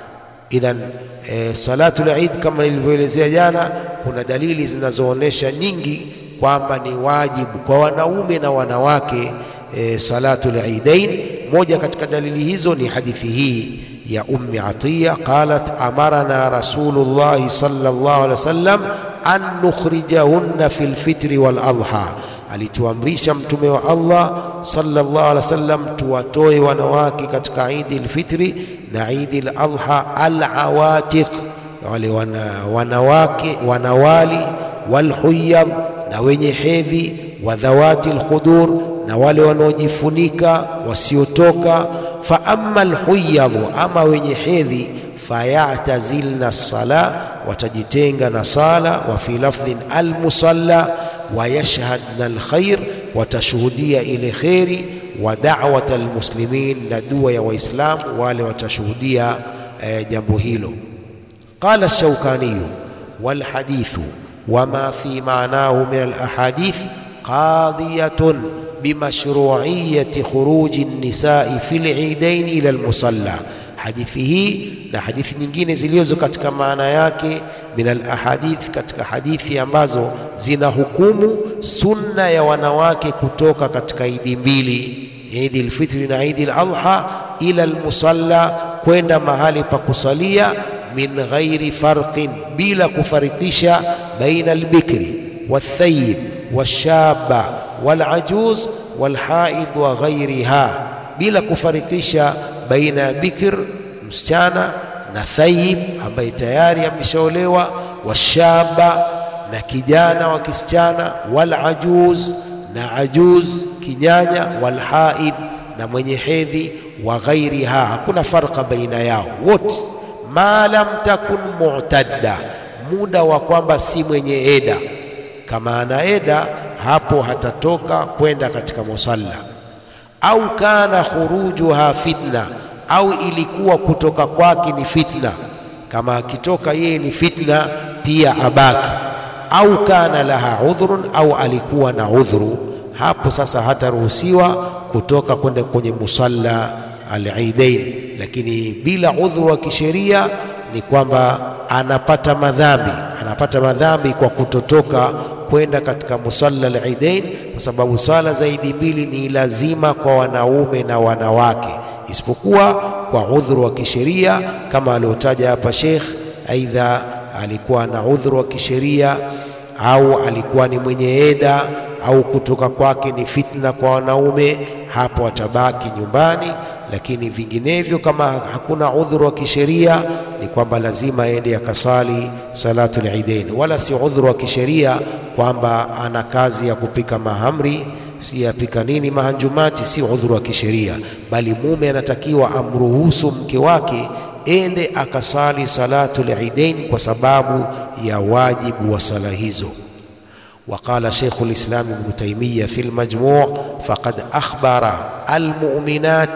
Idhan e, salatul Eid kama nilivyoelezea jana, kuna dalili zinazoonyesha nyingi kwamba ni wajibu kwa wanaume na wanawake e, salatul Eidain. Moja katika dalili hizo ni hadithi hii ya Ummi Atiya qalat amarana Rasulullahi sallallahu alaihi wasallam an nukhrijahunna fil fitri wal adha, alituamrisha Mtume wa Allah sallallahu alaihi wasallam tuwatoe wanawake katika Idi lfitri na Idi ladha, alawatiq, wale wana, wanawake wanawali, walhuyadh, na wenye hedhi, wadhawati lkhudur, na wale wanaojifunika wasiotoka fa amma alhuyadhu, ama wenye hedhi, fayatazilna sala, watajitenga na sala. Wa fi lafdhin almusalla, wayashhadna alkhair, watashuhudia ile kheri. Wa da'wata almuslimin, na dua ya Waislamu wale watashuhudia eh, jambo hilo. Qala Shaukaniyu walhadithu wama fi maanahu min alahadith qadiyatun bimashruiyati khuruji nisai fi lidain ila almusalla. Hadithi hii na hadithi nyingine zilizo katika maana yake min alahadith, katika hadithi ambazo zina hukumu sunna ya wanawake kutoka katika idi mbili, idi lfitri na idi ladha, ila almusalla, kwenda mahali pa kusalia, min ghairi farqin, bila kufarikisha, baina albikri walthayib walshaba walajuz walhaid wa ghairiha, bila kufarikisha baina ya bikir msichana na thayib ambaye tayari ameshaolewa, washaba na kijana wa kisichana, walajuz na ajuz kinyanya, walhaid na mwenye hedhi, wa ghairiha, hakuna farqa baina yao wote, ma lam takun mu'tadda, muda wa kwamba si mwenye eda. Kama ana eda hapo hatatoka kwenda katika musalla, au kana khurujuha fitna, au ilikuwa kutoka kwake ni fitna. Kama akitoka yeye ni fitna, pia abaki. Au kana laha udhrun, au alikuwa na udhuru, hapo sasa hataruhusiwa kutoka kwenda kwenye musalla al-Eidain. Lakini bila udhuru wa kisheria ni kwamba anapata madhambi, anapata madhambi kwa kutotoka kwenda katika musalla al-idain, kwa sababu swala za idi mbili ni lazima kwa wanaume na wanawake, isipokuwa kwa udhuru wa kisheria kama aliotaja hapa Sheikh, aidha alikuwa na udhuru wa kisheria au alikuwa ni mwenye eda au kutoka kwake ni fitna kwa wanaume, hapo atabaki nyumbani. Lakini vinginevyo, kama hakuna udhuru wa kisheria, ni kwamba lazima aende akasali salatul idain, wala si udhuru wa kisheria kwamba ana kazi ya kupika mahamri, si yapika nini mahanjumati, si udhuru wa kisheria, bali mume anatakiwa amruhusu mke wake ende akasali salatul idain kwa sababu ya wajibu wa sala hizo. وقال شيخ الإسلام ابن تيمية في المجموع فقد أخبر المؤمنات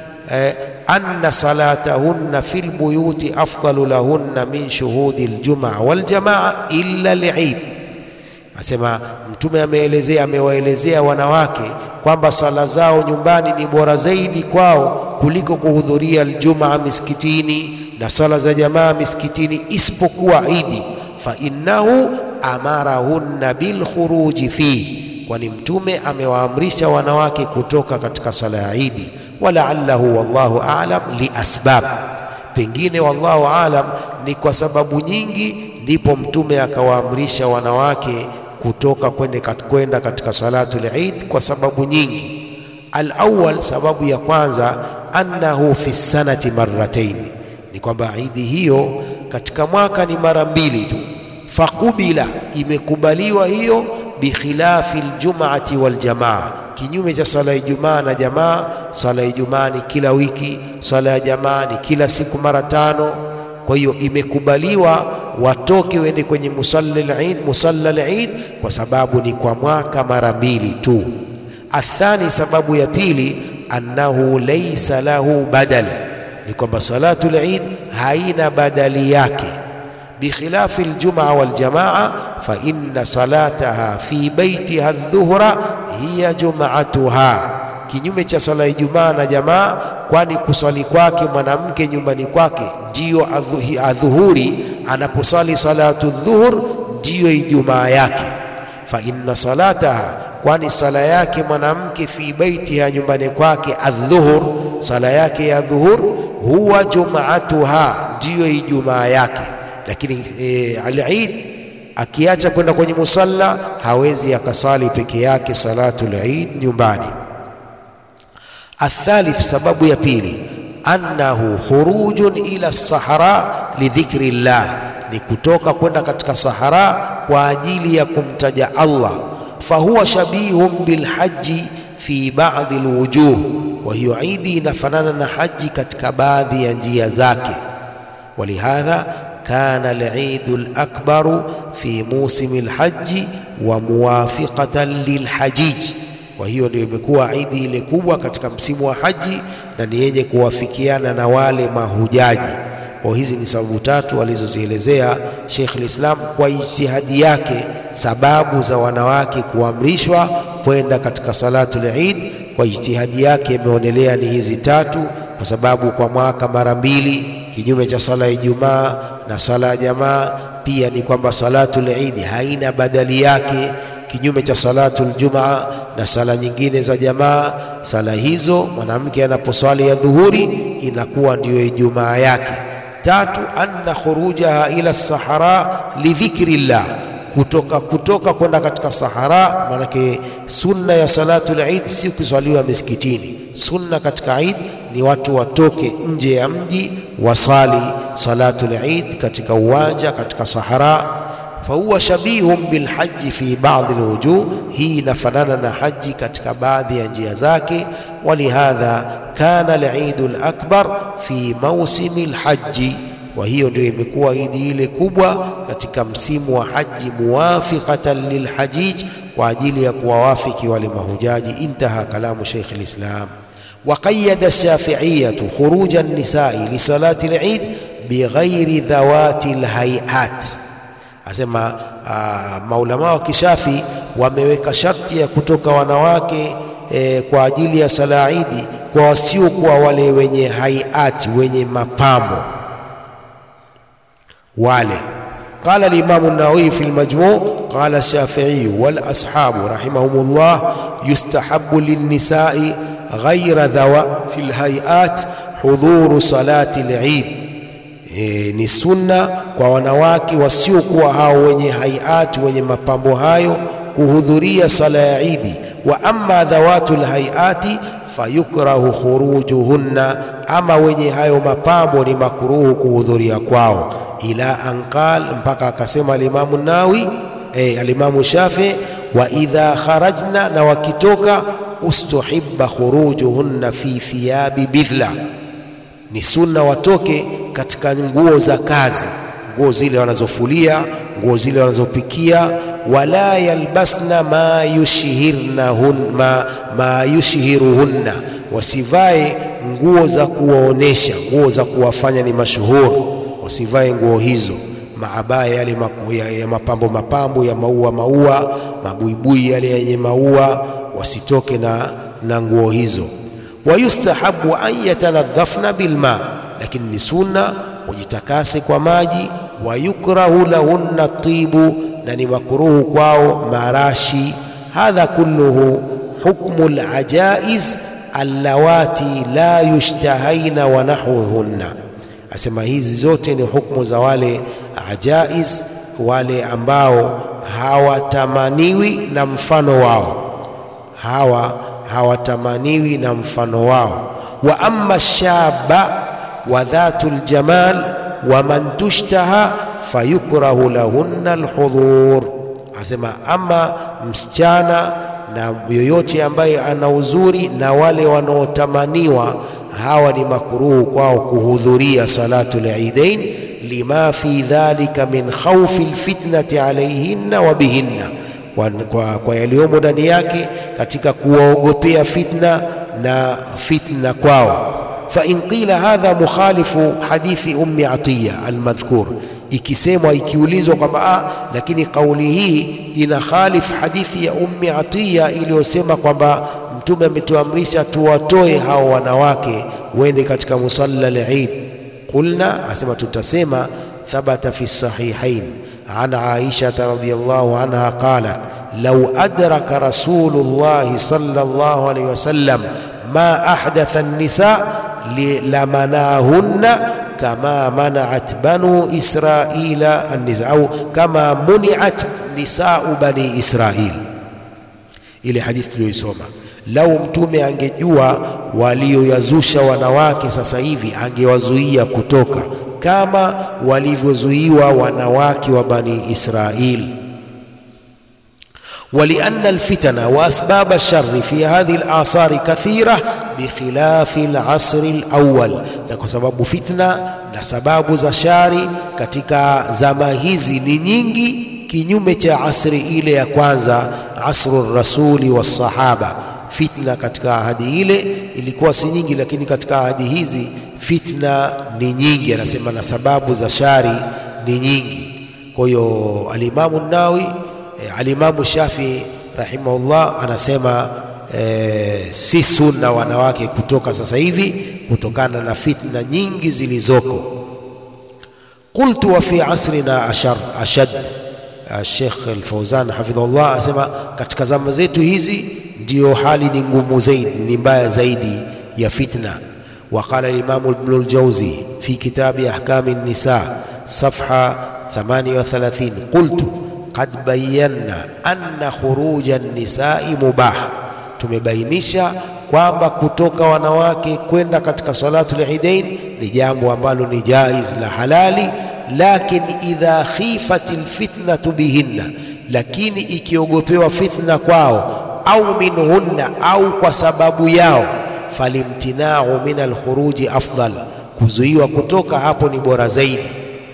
أن صلاتهن في البيوت أفضل لهن من شهود الجمعة والجماعة إلا العيد Asema Mtume ameelezea amewaelezea wanawake kwamba sala zao nyumbani ni bora zaidi kwao kuliko kuhudhuria aljumaa misikitini na sala za jamaa misikitini isipokuwa Idi, fa innahu amarahunna bilkhuruji fihi, kwani Mtume amewaamrisha wanawake kutoka katika sala ya Idi. Walaallahu wallahu aalam liasbab, pengine wallahu aalam ni kwa sababu nyingi, ndipo Mtume akawaamrisha wanawake kutoka kwenda katika salatul Eid kwa sababu nyingi. Alawwal, sababu ya kwanza, annahu fi sanati marratain, ni kwamba idi hiyo katika mwaka ni mara mbili tu fakubila imekubaliwa hiyo, bikhilafi ljumati waljamaa, kinyume cha swala ya Ijumaa na jamaa. Swala ya Ijumaa ni kila wiki, swala ya jamaa ni kila siku mara tano. Kwa hiyo imekubaliwa watoke wende kwenye musalla al-Eid, musalla al-Eid kwa sababu ni kwa mwaka mara mbili tu. Athani, sababu ya pili, annahu laysa lahu badal, ni kwamba salatul Eid haina badali yake bikhilafi aljumaa waljamaa fa inna salataha fi baitiha aldhuhra hiya jumaatuha, kinyume cha sala ya Ijumaa na jamaa, kwani kuswali kwake mwanamke nyumbani kwake ndiyo adhuhuri. Anaposali salatu dhuhur ndiyo Ijumaa yake. Fa inna salataha, kwani sala yake mwanamke fi baitiha, nyumbani kwake, adhuhur, sala yake ya dhuhur, huwa jumaatuha, ndiyo Ijumaa yake lakini e, al-Eid akiacha kwenda kwenye musalla hawezi akasali peke yake salatul Eid nyumbani. Athalith, sababu ya pili, annahu khurujun ila sahara lidhikri llah, ni kutoka kwenda katika sahara kwa ajili ya kumtaja Allah. Fahuwa shabihun bilhaji fi ba'dhi alwujuh, kwa hiyo idi inafanana na haji katika baadhi ya njia zake. Walihadha kana al-Eidu al-akbaru fi musimi al-haji wa muwafiqatan lilhajij. Kwa hiyo ndio imekuwa idi ile kubwa katika msimu wa haji na ni yenye kuwafikiana na wale mahujaji. Kwa hizi ni sababu tatu alizozielezea Sheikh al-Islam kwa ijtihadi yake, sababu za wanawake kuamrishwa kwenda katika salatul Eid. Kwa ijtihadi yake imeonelea ni hizi tatu, kwa sababu kwa mwaka mara mbili, kinyume cha sala ya Ijumaa na sala ya jamaa. Pia ni kwamba salatul Eid haina badali yake, kinyume cha salatul Jumaa na sala nyingine za jamaa. Sala hizo mwanamke anaposwali ya dhuhuri inakuwa ndiyo Ijumaa yake. Tatu, anna khurujaha ila sahara lidhikri llah, kutoka kutoka kwenda katika sahara. Maanake sunna ya salatul Eid si kuswaliwa misikitini. Sunna katika Eid ni watu watoke nje ya mji wasali salatul Eid katika uwanja, katika sahara. Fahuwa shabihun bilhaji fi baadhi alwujuh, hii inafanana na haji katika baadhi ya njia zake. Walihadha kana al-Eidu al-akbar fi mausimi al-haji, kwa hiyo ndio imekuwa idi ile kubwa katika msimu wa haji, muwafiqatan lilhajij, kwa ajili ya kuwawafiki wale mahujaji. Intaha kalamu Sheikh al-Islam. Waqayyada ash-Shafi'iyyatu khuruja an-nisa'i li salati al-Eid bighairi dhawati al-hay'at, asema uh, maulama wa kishafi wameweka sharti ya kutoka wanawake E, kwa ajili ya sala idi kwa wasiokuwa wale wenye haiati wenye mapambo. wale. قال الإمام النووي في المجموع قال الشافعي والأصحاب رحمهم الله يستحب للنساء غير ذوات الهيئات hudhuru salati al-Eid. E, ni sunna kwa wanawake wasiokuwa hao wenye haiati wenye mapambo hayo kuhudhuria sala ya Idi. Wa amma dhawatul haiati fayukrahu khurujuhunna, ama wenye hayo mapambo ni makruhu kuhudhuria kwao. Ila anqal, mpaka akasema alimamu Nawi e, alimamu Shafi, wa idha kharajna, na wakitoka ustuhibba khurujuhunna fi thiyabi bidhla ni sunna watoke katika nguo za kazi, nguo zile wanazofulia, nguo zile wanazopikia. Wala yalbasna ma yushhirnahun ma, ma yushhiruhunna, wasivae nguo za kuwaonesha, nguo za kuwafanya ni mashuhuri, wasivae nguo hizo maabaya yale ya, ya mapambo mapambo ya maua maua, mabuibui yale yenye maua, wasitoke na, na nguo hizo wayustahabu an yatanadhafna bilma, lakini ni sunna wajitakase kwa maji. Wayukrahu lahunna tibu, na ni makruhu kwao marashi. Hadha kulluhu hukmu alajaiz allawati la yushtahaina wa nahwuhunna, asema hizi zote ni hukmu za wale ajaiz, wale ambao hawatamaniwi na mfano wao hawa hawatamaniwi na mfano wao. Wa amma shaba wa dhatu ljamal wa man tushtaha fayukrahu lahunna alhudhur, asema ama msichana na yoyote ambaye ana uzuri na wale wanaotamaniwa hawa ni makruhu kwao kuhudhuria salatu lidain, lima fi dhalika min khawfi lfitnati alayhinna wa bihinna kwa, kwa, kwa yaliyomo ndani yake katika kuwaogopea fitna na fitna kwao. Fa in qila hadha mukhalifu hadithi ummi Atiya almadhkur, ikisemwa ikiulizwa kwamba ah, lakini kauli hii ina khalif hadithi ya ummi Atiya iliyosema kwamba Mtume ametuamrisha tuwatoe hao wanawake wende katika musalla al-Eid. Qulna, asema tutasema thabata fi sahihain an Aisha radhiyallahu anha qalat law adraka Rasulullah sallallahu alayhi wasallam ma ahdatha an-nisa lamanahunna kama mana'at banu Israila an-nisa au kama muni'at nisa'u bani Israil. Ile hadithi tuliyoisoma, lau mtume angejua walioyazusha wanawake sasa hivi angewazuia kutoka kama walivyozuiwa wanawake wa bani Israil. ولأن الفتن وأسباب الشر في هذه الآثار كثيرة بخلاف العصر الأول na kwa sababu fitna na sababu za shari katika zama hizi ni nyingi kinyume cha asri ile ya kwanza asru rasuli wassahaba fitna katika ahadi ile ilikuwa si nyingi lakini katika ahadi hizi fitna ni nyingi anasema na sababu za shari ni nyingi kwa hiyo alimamu nawi E, alimamu Shafi rahimahullah anasema e, si sunna wanawake kutoka sasa hivi kutokana na fitna nyingi zilizoko. Qultu wa fi asrina ashar, ashad Sheikh Al-Fauzan hafidhahullah asema katika zama zetu hizi ndiyo hali ni ngumu zaidi, ni mbaya zaidi ya fitna. وقال الإمام ابن الجوزي في كتاب أحكام النساء صفحة 38 قلت qad bayanna anna khuruja nisai mubah, tumebainisha kwamba kutoka wanawake kwenda katika salatu liidain ni jambo ambalo ni jaiz la halali, lakin idha khifat lfitnatu bihinna, lakini ikiogopewa fitna kwao au minhunna, au kwa sababu yao, falimtinau min alkhuruji afdal, kuzuiwa kutoka hapo ni bora zaidi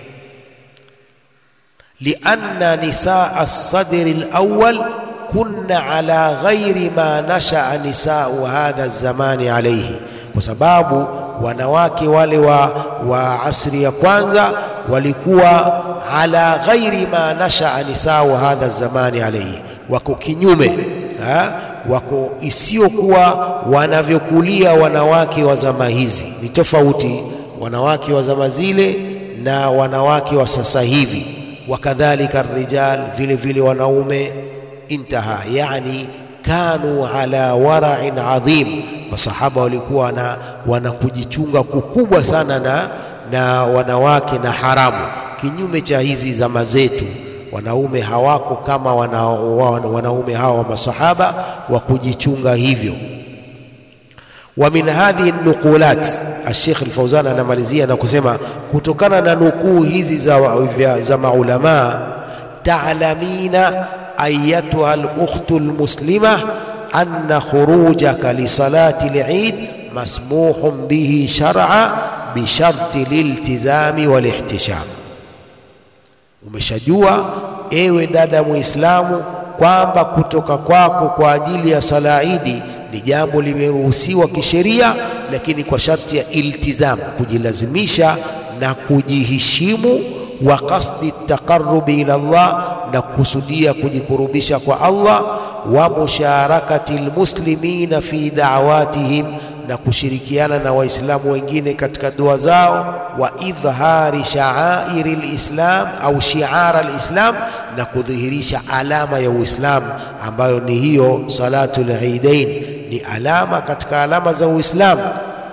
lianna nisaa alsadri alawwal kunna ala ghairi ma nashaa nisau hadha zamani alayhi, kwa sababu wanawake wale wa, wa asri ya kwanza walikuwa ala ghairi ma nashaa nisau hadha zamani alayhi, wako kinyume ha? wako isiyokuwa wanavyokulia wanawake wa zama hizi. Ni tofauti wanawake wa zama zile na wanawake wa sasa hivi, wakadhalika rijal, vile vile wanaume. Intaha, yani kanu ala wara'in adhim, masahaba walikuwa na wana kujichunga kukubwa sana na, na wanawake na haramu, kinyume cha hizi zama zetu wanaume hawako kama wana, wana, wanaume hawa wa masahaba wa kujichunga hivyo. Wa min hadhihi nuqulat, Sheikh Al-Fauzan anamalizia na kusema kutokana na nukuu hizi za, za maulamaa, ta'lamina ayatuha al-ukhtu al-muslima anna khurujaka li salati al-eid masmuhun bihi shar'a bi sharti liltizami wal ihtisham Umeshajua ewe dada Muislamu kwamba kutoka kwako kwa ajili ya sala Idi ni jambo limeruhusiwa kisheria, lakini kwa sharti ya iltizam, kujilazimisha na kujiheshimu, wa qasdi taqarrubi ila Allah, na kukusudia kujikurubisha kwa Allah, wa musharakati almuslimina fi da'watihim na kushirikiana na Waislamu wengine katika dua zao, wa idhhari sha'airi lislam au shiara lislam, na kudhihirisha alama ya Uislamu ambayo ni hiyo salatul idain, ni alama katika alama za Uislamu.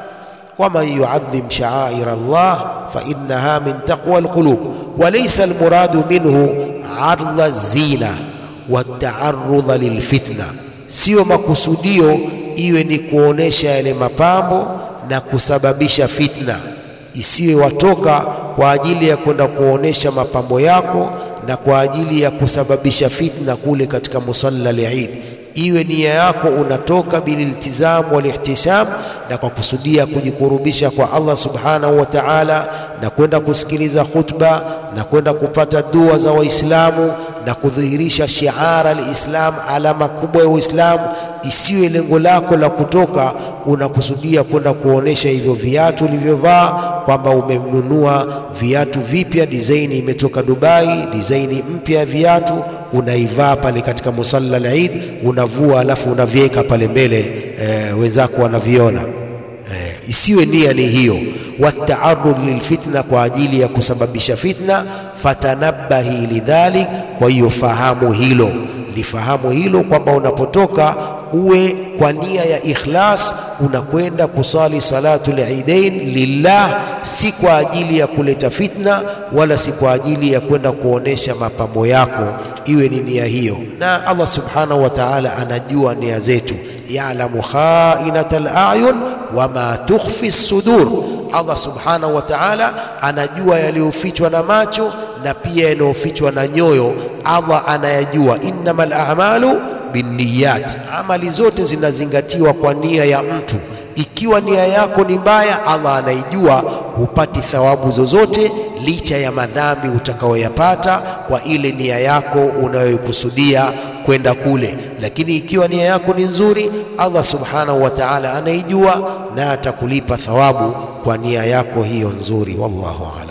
waman yuadhim sha'air Allah fa innaha min taqwa alqulub wa laysa almuradu minhu ardha zina wa taarudha lilfitna, sio makusudio iwe ni kuonesha yale mapambo na kusababisha fitna, isiwe watoka kwa ajili ya kwenda kuonesha mapambo yako na kwa ajili ya kusababisha fitna kule katika musalla al-Eid. Iwe nia yako unatoka bililtizamu walihtisham, na kwa kusudia kujikurubisha kwa Allah subhanahu wa ta'ala, na kwenda kusikiliza khutba na kwenda kupata dua za Waislamu na kudhihirisha shiara al-Islam, alama kubwa ya Uislamu isiwe lengo lako la kutoka unakusudia kwenda kuonesha hivyo viatu ulivyovaa, kwamba umemnunua viatu vipya, design imetoka Dubai, design mpya ya viatu, unaivaa pale katika musalla al-Eid, unavua alafu unaviweka pale mbele e, wenzako wanaviona. E, isiwe nia ni hiyo. Wataarud lilfitna, kwa ajili ya kusababisha fitna. Fatanabahi lidhalik, kwa hiyo fahamu hilo, lifahamu hilo kwamba unapotoka uwe kwa nia ya ikhlas, unakwenda kusali salatul idain lillah, si kwa ajili ya kuleta fitna, wala si kwa ajili ya kwenda kuonesha mapambo yako, iwe ni nia hiyo. Na Allah subhanahu wa ta'ala anajua nia zetu, ya'lamu kha'inatal a'yun wama tukhfi sudur. Allah subhanahu wa ta'ala anajua yaliyofichwa na macho na pia yanayofichwa na nyoyo. Allah anayajua, innamal a'malu binniyat, amali zote zinazingatiwa kwa nia ya mtu. Ikiwa nia yako ni mbaya, Allah anaijua, hupati thawabu zozote licha ya madhambi utakayoyapata kwa ile nia yako unayoikusudia kwenda kule. Lakini ikiwa nia yako ni nzuri, Allah subhanahu wa ta'ala anaijua na atakulipa thawabu kwa nia yako hiyo nzuri. Wallahu a'lam.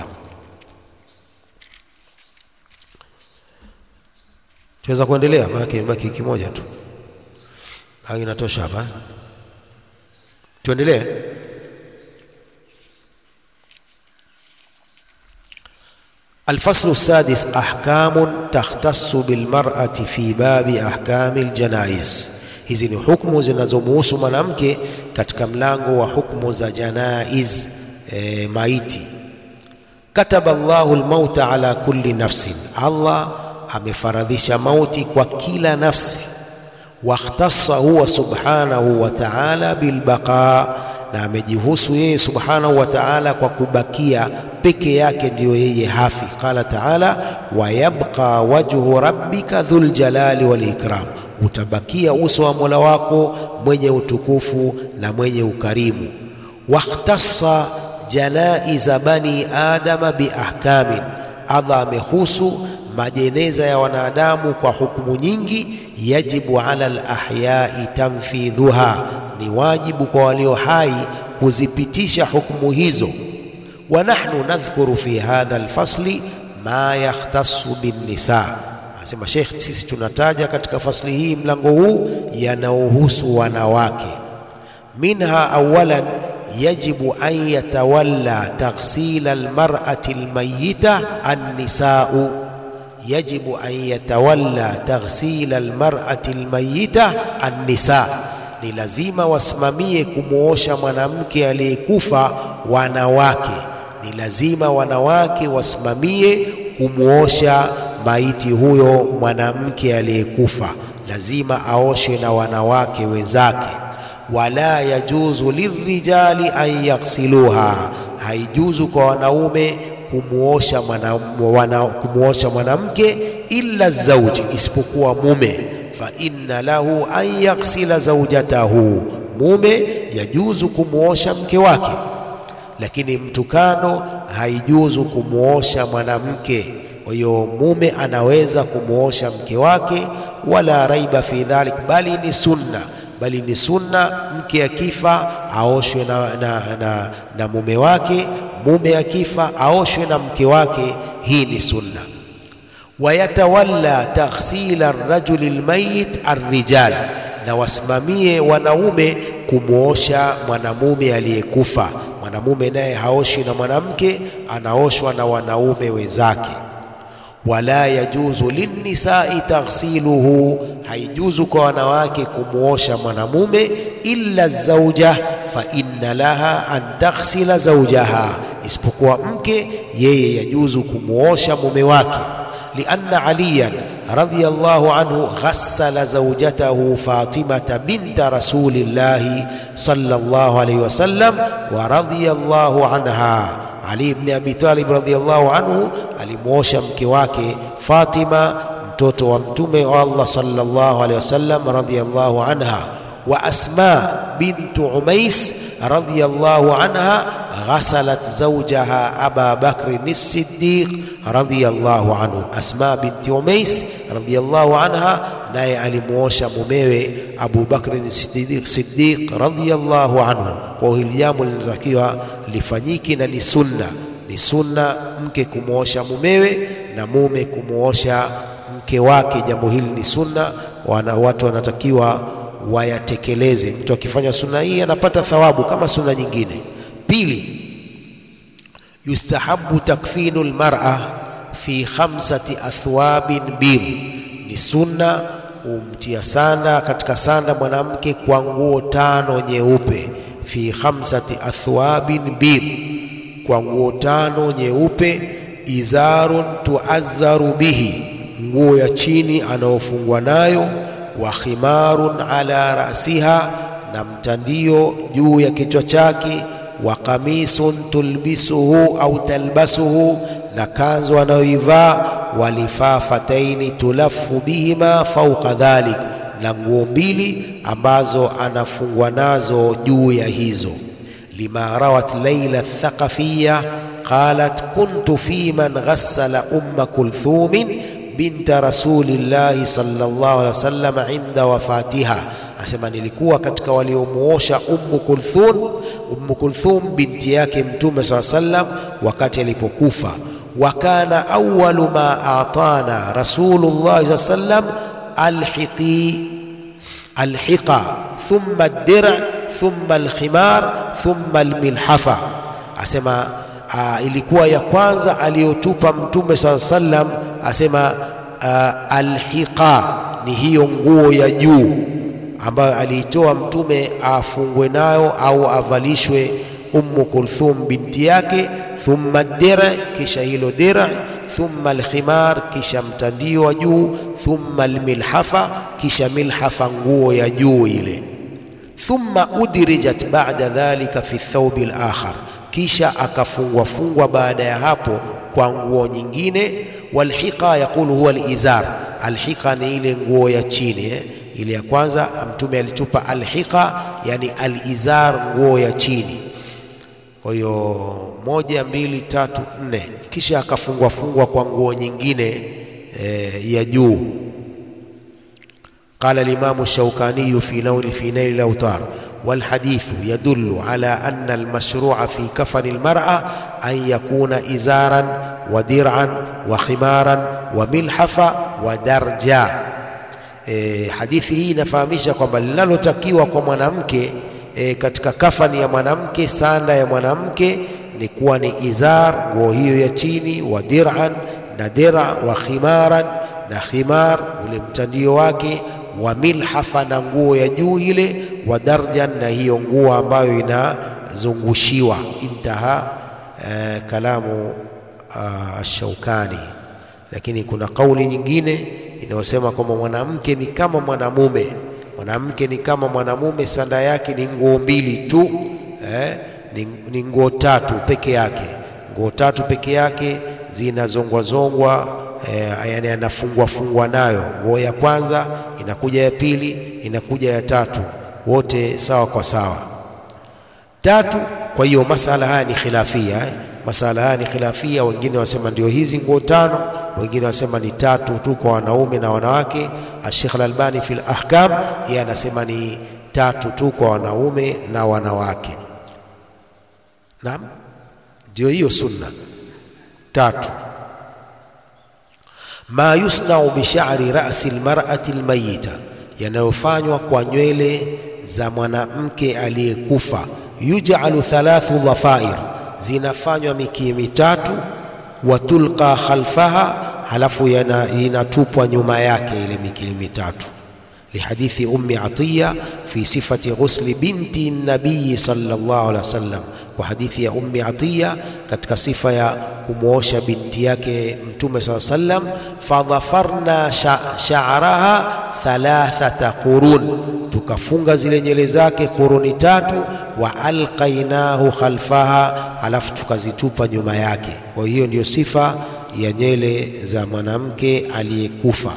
Tuweza kuendelea, maana imebaki kimoja tu, au inatosha hapa? Tuendelee. Alfaslu sadis ahkamun takhtassu bilmar'ati fi babi ahkami aljanaiz. Hizi ni hukumu zinazomuhusu mwanamke katika mlango wa hukumu za janaiz, e, maiti. Kataba Allahu almauta ala kulli nafsin, Allah amefaradhisha mauti kwa kila nafsi. Wakhtassa huwa subhanahu wa ta'ala bilbaqa, na amejihusu yeye subhanahu wa ta'ala kwa kubakia peke yake, ndiyo yeye hafi. Qala ta'ala, wa yabqa wajhu rabbika dhul jalali wal ikram, utabakia uso wa Mola wako mwenye utukufu na mwenye ukarimu. Wakhtassa janaiza bani adama biahkamin, Allah amehusu majeneza ya wanadamu kwa hukumu nyingi. Yajibu ala alahyai tanfidhuha, ni wajibu kwa walio hai kuzipitisha hukumu hizo. Wa nahnu nadhkuru fi hadha alfasli ma yakhtassu binnisa, asema Sheikh, sisi tunataja katika fasli hii, mlango huu yanaohusu wanawake. Minha awalan yajibu an yatawalla taghsila almar'ati almayyita annisa'u yajibu an yatawalla taghsila almar'ati almayyita annisa, ni lazima wasimamie kumwosha mwanamke aliyekufa wanawake. Ni lazima wanawake wasimamie kumwosha maiti huyo mwanamke aliyekufa, lazima aoshwe na wanawake wenzake. Wala yajuzu lirijali an yaghsiluha, haijuzu kwa wanaume kumuosha mwana, wana, kumuosha mwanamke illa zauji, isipokuwa mume. Fa inna lahu an yaghsila zaujatahu, mume yajuzu kumuosha mke wake, lakini mtukano haijuzu kumuosha mwanamke. Kwa hiyo mume anaweza kumuosha mke wake, wala raiba fi dhalik, bali ni sunna bali ni sunna mke akifa aoshwe na, na, na, na mume wake mume akifa aoshwe na mke wake. Hii ni sunna. Wayatawalla taghsila rajuli lmayit arrijal, na wasimamie wanaume kumwosha mwanamume aliyekufa. Mwanamume naye haoshwi na mwanamke, anaoshwa na wanaume wenzake. Wala yajuzu linnisai taghsiluhu, haijuzu kwa wanawake kumwosha mwanamume illa zauja fa inna laha an taghsila zaujaha, isipokuwa mke yeye yajuzu kumwosha mume wake. Lianna aliyan radhiyallahu anhu ghassala zaujatahu Fatimata binta rasulillahi sallallahu alayhi wasallam wa radhiyallahu anha. Ali ibn Abi Talib radhiyallahu anhu alimwosha mke wake Fatima mtoto wa mtume wa Allah sallallahu alayhi wasallam radhiyallahu anha wa Asma bintu Umais radhiyallahu anha ghasalat zawjaha Aba Bakr as-Siddiq radhiyallahu anhu. Asma binti Umais radhiyallahu anha naye alimuosha mumewe Abu Bakr as-Siddiq radhiyallahu anhu. Kwa hili jambo linatakiwa lifanyike na ni sunna, ni sunna mke kumuosha mumewe na mume kumuosha mke wake. Jambo hili ni sunna, wana watu wanatakiwa wayatekeleze. Mtu akifanya sunna hii anapata thawabu kama sunna nyingine. Pili, yustahabu takfinu lmar'a fi khamsati athwabin bir, ni sunna kumtia sanda katika sanda mwanamke kwa nguo tano nyeupe. Fi khamsati athwabin bir, kwa nguo tano nyeupe. Izarun tuazzaru bihi, nguo ya chini anaofungwa nayo wa khimarun ala rasiha, na mtandio juu ya kichwa chake. Wa qamisun tulbisuhu au talbasuhu, na kanzu anayoivaa. Walifafataini tulafu bihima fauqa dhalik, na nguo mbili ambazo anafungwa nazo juu ya hizo. Lima rawat Laila Thaqafiya qalat kuntu fi man ghassala umma kulthumin binta rasulillahi sallallahu alaihi wasallam inda wafatiha, asema nilikuwa katika waliomuosha Ummu Kulthum, Ummu Kulthum binti yake Mtume saa sallam wakati alipokufa. Wa kana awwalu ma atana rasulullah saa sallam alhiqi alhiqa thumma ad-dir' thumma alkhimar thumma almilhafa, asema aa, ilikuwa ya kwanza aliyotupa Mtume saa sallam asema uh, alhiqa ni hiyo nguo ya juu ambayo aliitoa Mtume afungwe nayo au avalishwe Ummu Kulthum binti yake. Thumma dir, kisha hilo dir. Thumma alkhimar, kisha mtandio wa juu. Thumma almilhafa, kisha milhafa, nguo ya juu ile. Thumma udrijat ba'da dhalika fi thawbi al-akhar, kisha akafungwa fungwa baada ya hapo kwa nguo nyingine walhiqa yaqulu huwa alizar, alhiqa ni ile nguo ya chini eh? Ile ya kwanza Mtume alitupa alhiqa, yani alizar, nguo ya chini. Kwa hiyo moja, mbili, tatu, nne, kisha akafungwa fungwa kwa nguo nyingine eh, ya juu. Qala al-Imam Shawkani fi nawl fi nail al-awtar walhadithu yadullu ala anna almashru'a fi kafani almar'a an yakuna izaran wa dir'an wa khimaran wa milhafa wa darja. E, hadithi hii inafahamisha kwamba linalotakiwa kwa mwanamke e, katika kafani ya mwanamke, sanda ya mwanamke ni kuwa ni izar, nguo hiyo ya chini, wa dir'an, na dira, wa khimaran, na khimar, ule mtandio wake, wa milhafa, na nguo ya juu ile, wa darjan, na hiyo nguo ambayo inazungushiwa. Intaha e, kalamu Shaukani. Lakini kuna kauli nyingine inayosema kwamba mwanamke ni kama mwanamume, mwanamke ni kama mwanamume, sanda yake ni nguo mbili tu eh, ni, ni nguo tatu peke yake, nguo tatu peke yake zinazongwazongwa eh, yani anafungwa fungwa nayo. Nguo ya kwanza inakuja ya pili inakuja ya tatu, wote sawa kwa sawa tatu. Kwa hiyo masala haya ni khilafia eh. Masala haya ni khilafia, wengine wasema ndio hizi nguo tano, wengine wasema ni tatu tu kwa wanaume na wanawake. Sheikh Al-Albani fil Ahkam yeye anasema ni tatu tu kwa wanaume na wanawake. Naam, ndio hiyo sunna tatu. Ma yusnau bi sha'ri ra'si al-mar'ati al-mayyita, yanayofanywa kwa nywele za mwanamke aliyekufa. Yuj'alu thalathu dhafair zinafanywa mikia mitatu, watulqa khalfaha, halafu inatupwa nyuma yake ile mikia mitatu. Lihadithi Ummi Atiya fi sifati ghusli binti nabiyi sallallahu alaihi wasallam, kwa hadithi ya Ummi Atiya katika sifa ya kumwosha binti yake Mtume sallallahu alaihi wasallam. Fadhafarna sha'raha thalathata qurun, tukafunga zile nywele zake quruni tatu wa alqainahu khalfaha, halafu tukazitupa nyuma yake. Kwa hiyo ndiyo sifa ya nywele za mwanamke aliyekufa.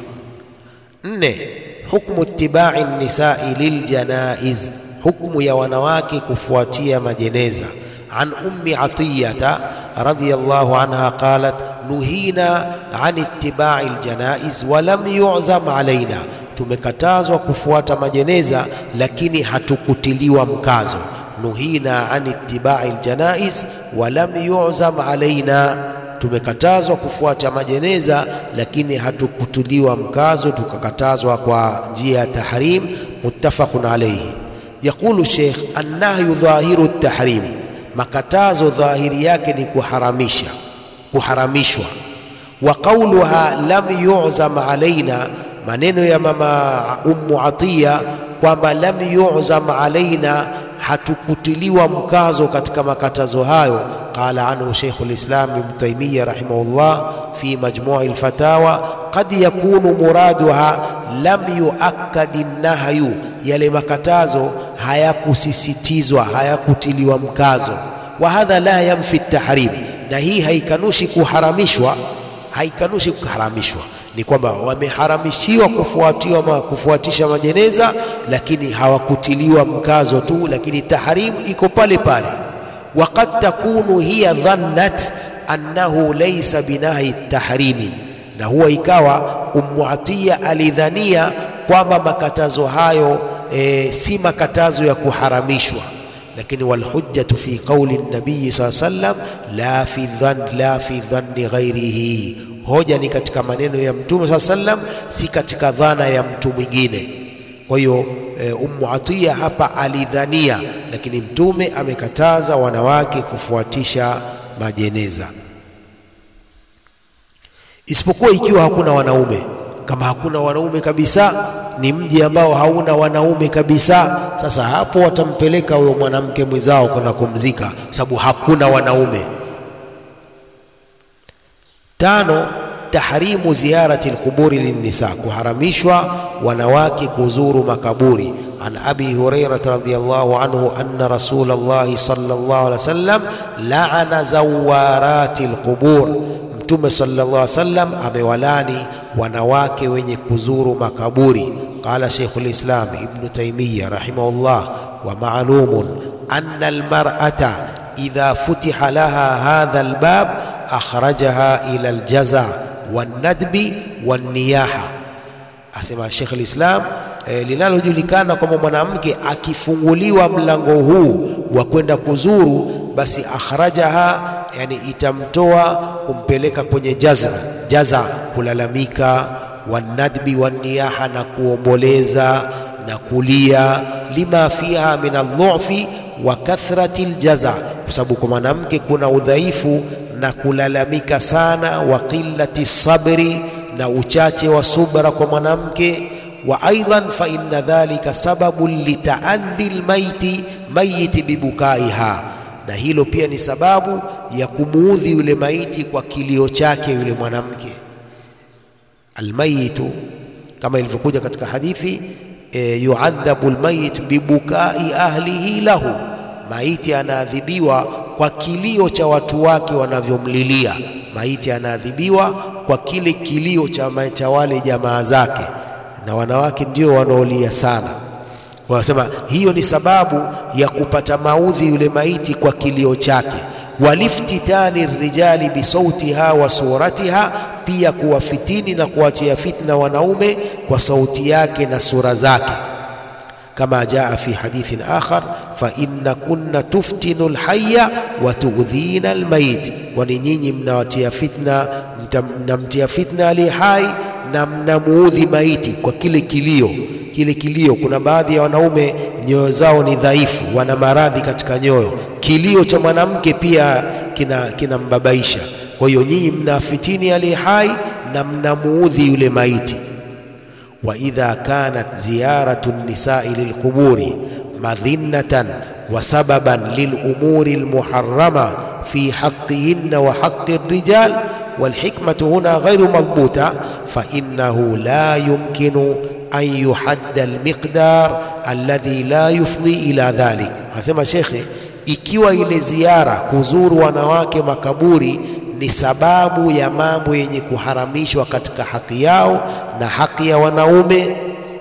Nne, hukmu ittibai nisai liljanaiz, hukmu ya wanawake kufuatia majeneza. An ummi atiyata radhiyallahu anha qalat nuhina an ittibai aljanaiz wa lam yu'zam alaina, tumekatazwa kufuata majeneza lakini hatukutiliwa mkazo nuhina an ittibai aljanaiz wa lam yu'zam alaina, tumekatazwa kufuata majeneza lakini hatukutuliwa mkazo, tukakatazwa kwa njia ya tahrim. Muttafaqun alayhi. Yaqulu Sheikh, annahyu dhahiru tahrim, makatazo dhahiri yake ni kuharamisha, kuharamishwa. Wa qawluha lam yu'zam alaina, maneno ya mama Ummu Atiya kwamba lam yu'zam alaina hatukutiliwa mkazo katika makatazo hayo. Qala anhu Sheikhul Islam Ibn Taymiyyah rahimahullah fi majmu'i al-fatawa, qad yakunu muraduha lam yuakkad nahyu, yale makatazo hayakusisitizwa hayakutiliwa mkazo. Wa hadha la yanfi tahrim, na hii haikanushi kuharamishwa, haikanushi kuharamishwa ni kwamba wameharamishiwa kufuatiwa ma, kufuatisha majeneza lakini hawakutiliwa mkazo tu, lakini tahrim iko pale pale. Wa qad takunu hiya dhannat annahu laysa binahi tahrimin, na huwa ikawa Ummu Atiya alidhania kwamba makatazo hayo e, si makatazo ya kuharamishwa, lakini walhujjatu fi qawli nabii sallallahu alayhi wasallam la fi dhann la fi dhanni ghairihi hoja ni katika maneno ya Mtume saa sallam, si katika dhana ya mtu mwingine. Kwa hiyo e, Ummu Atiya hapa alidhania, lakini Mtume amekataza wanawake kufuatisha majeneza, isipokuwa ikiwa hakuna wanaume. Kama hakuna wanaume kabisa, ni mji ambao hauna wanaume kabisa, sasa hapo watampeleka huyo mwanamke mwenzao kwenda kumzika, sababu hakuna wanaume. Tano, tahrimu ziyarati alquburi linnisa, kuharamishwa wanawake kuzuru makaburi. An abi hurairata radhiyallahu anhu anna rasulallahi sallallahu alaihi wasallam laana zawarati alqubur, Mtume sallallahu alaihi wasallam amewalani wanawake wenye kuzuru makaburi. Qala Sheikhul Islam Ibn Taymiyyah rahimahullah, wa ma'lumun anna almar'ata idha futiha laha hadha albab akhrajaha ila aljaza wanadbi wanniyaha. Asema Sheikh al-Islam e, linalojulikana kwamba mwanamke akifunguliwa mlango huu wa kwenda kuzuru, basi akhrajaha, yani itamtoa kumpeleka kwenye jaza jaza, kulalamika, wanadbi wanniyaha, na kuomboleza na kulia, lima fiha min aldhufi wa kathrati aljaza, kwa sababu kwa mwanamke kuna udhaifu na kulalamika sana, wa qillati sabri, na uchache wa subra kwa mwanamke wa aidan fa inna dhalika sababun litaadhi lmaiti mayiti bibukaiha, na hilo pia ni sababu ya kumuudhi yule maiti kwa kilio chake yule mwanamke. Almayitu kama ilivyokuja katika hadithi e, yuadhabu lmayit bibukai ahlihi lahu, maiti anaadhibiwa kwa kilio cha watu wake wanavyomlilia. Maiti anaadhibiwa kwa kile kilio cha, cha wale jamaa zake na wanawake ndio wanaolia sana. Wanasema hiyo ni sababu ya kupata maudhi yule maiti kwa kilio chake. Waliftitani rijali bisautiha wa suratiha, pia kuwafitini na kuwatia fitna wanaume kwa sauti yake na sura zake, kama jaa fi hadithin akhar, fa inna kunna tuftinu lhaya wa tuudhina almayit, kwani nyinyi mnawatia fitna, mnamtia fitna aliye hai na mnamuudhi maiti kwa kile kilio. Kile kilio, kuna baadhi ya wanaume nyoyo zao ni dhaifu, wana maradhi katika nyoyo. Kilio cha mwanamke pia kinambabaisha. Kina kwa hiyo nyinyi mnafitini aliye hai na mnamuudhi yule maiti. wa idha kanat ziyaratu nisai lilquburi madhinnatan wa sababan lilumuri almuharrama fi haqqihinna wa haqqi rijal walhikmatu huna ghairu madhbuta fainnahu la yumkinu an yuhadda almiqdar alladhi la yufdhi ila dhalik. Anasema shekhe, ikiwa ile ziara kuzuru wanawake makaburi ni sababu ya mambo yenye kuharamishwa katika haki yao na haki ya wanaume,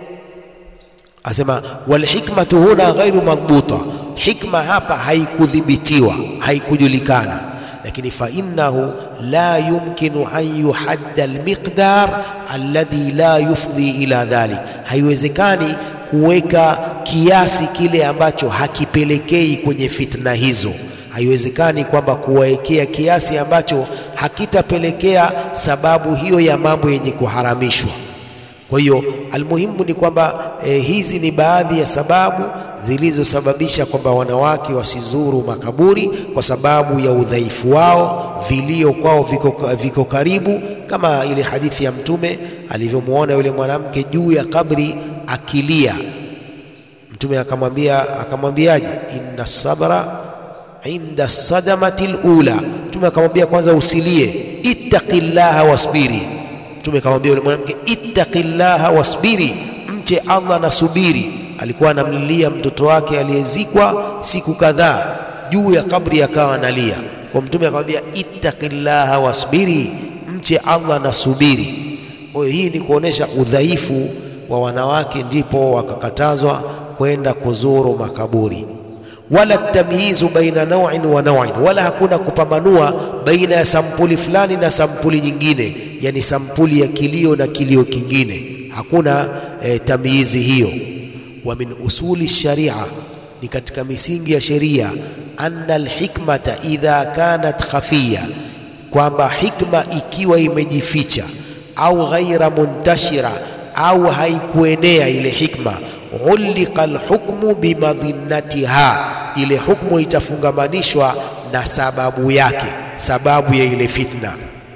asema walhikmatu huna ghairu madhbuta, hikma hapa haikudhibitiwa, haikujulikana lakini fa innahu la yumkinu an yuhadda almiqdar alladhi la yufdhi ila dhalik, haiwezekani kuweka kiasi kile ambacho hakipelekei kwenye fitna hizo. Haiwezekani kwamba kuwawekea kiasi ambacho hakitapelekea sababu hiyo ya mambo yenye kuharamishwa. Kwa hiyo almuhimu ni kwamba eh, hizi ni baadhi ya sababu zilizosababisha kwamba wanawake wasizuru makaburi kwa sababu ya udhaifu wao, vilio kwao viko, viko karibu, kama ile hadithi ya Mtume alivyomwona yule mwanamke juu ya kabri akilia. Mtume akamwambia akamwambiaje? inna sabra inda sadamati lula. Mtume akamwambia kwanza usilie, ittaqillaha wasbiri. Mtume akamwambia yule mwanamke ittaqillaha wasbiri, mche Allah na subiri alikuwa anamlilia mtoto wake aliyezikwa siku kadhaa juu ya kabri, akawa analia. Kwa mtume akamwambia ittaqillaha wasbiri, mche Allah na subiri. Kwa hiyo hii ni kuonesha udhaifu wa wanawake, ndipo wakakatazwa kwenda kuzuru makaburi. Wala tamyizu baina naw'in wa naw'in, wala hakuna kupambanua baina ya sampuli fulani na sampuli nyingine, yani sampuli ya kilio na kilio kingine, hakuna eh, tamyizi hiyo wa min usuli sharia, ni katika misingi ya sheria, anna alhikmata idha kanat khafiya, kwamba hikma ikiwa imejificha, au ghaira muntashira, au haikuenea ile hikma, ulika alhukmu bimadhinnatiha, ile hukmu itafungamanishwa na sababu yake, sababu ya ile fitna,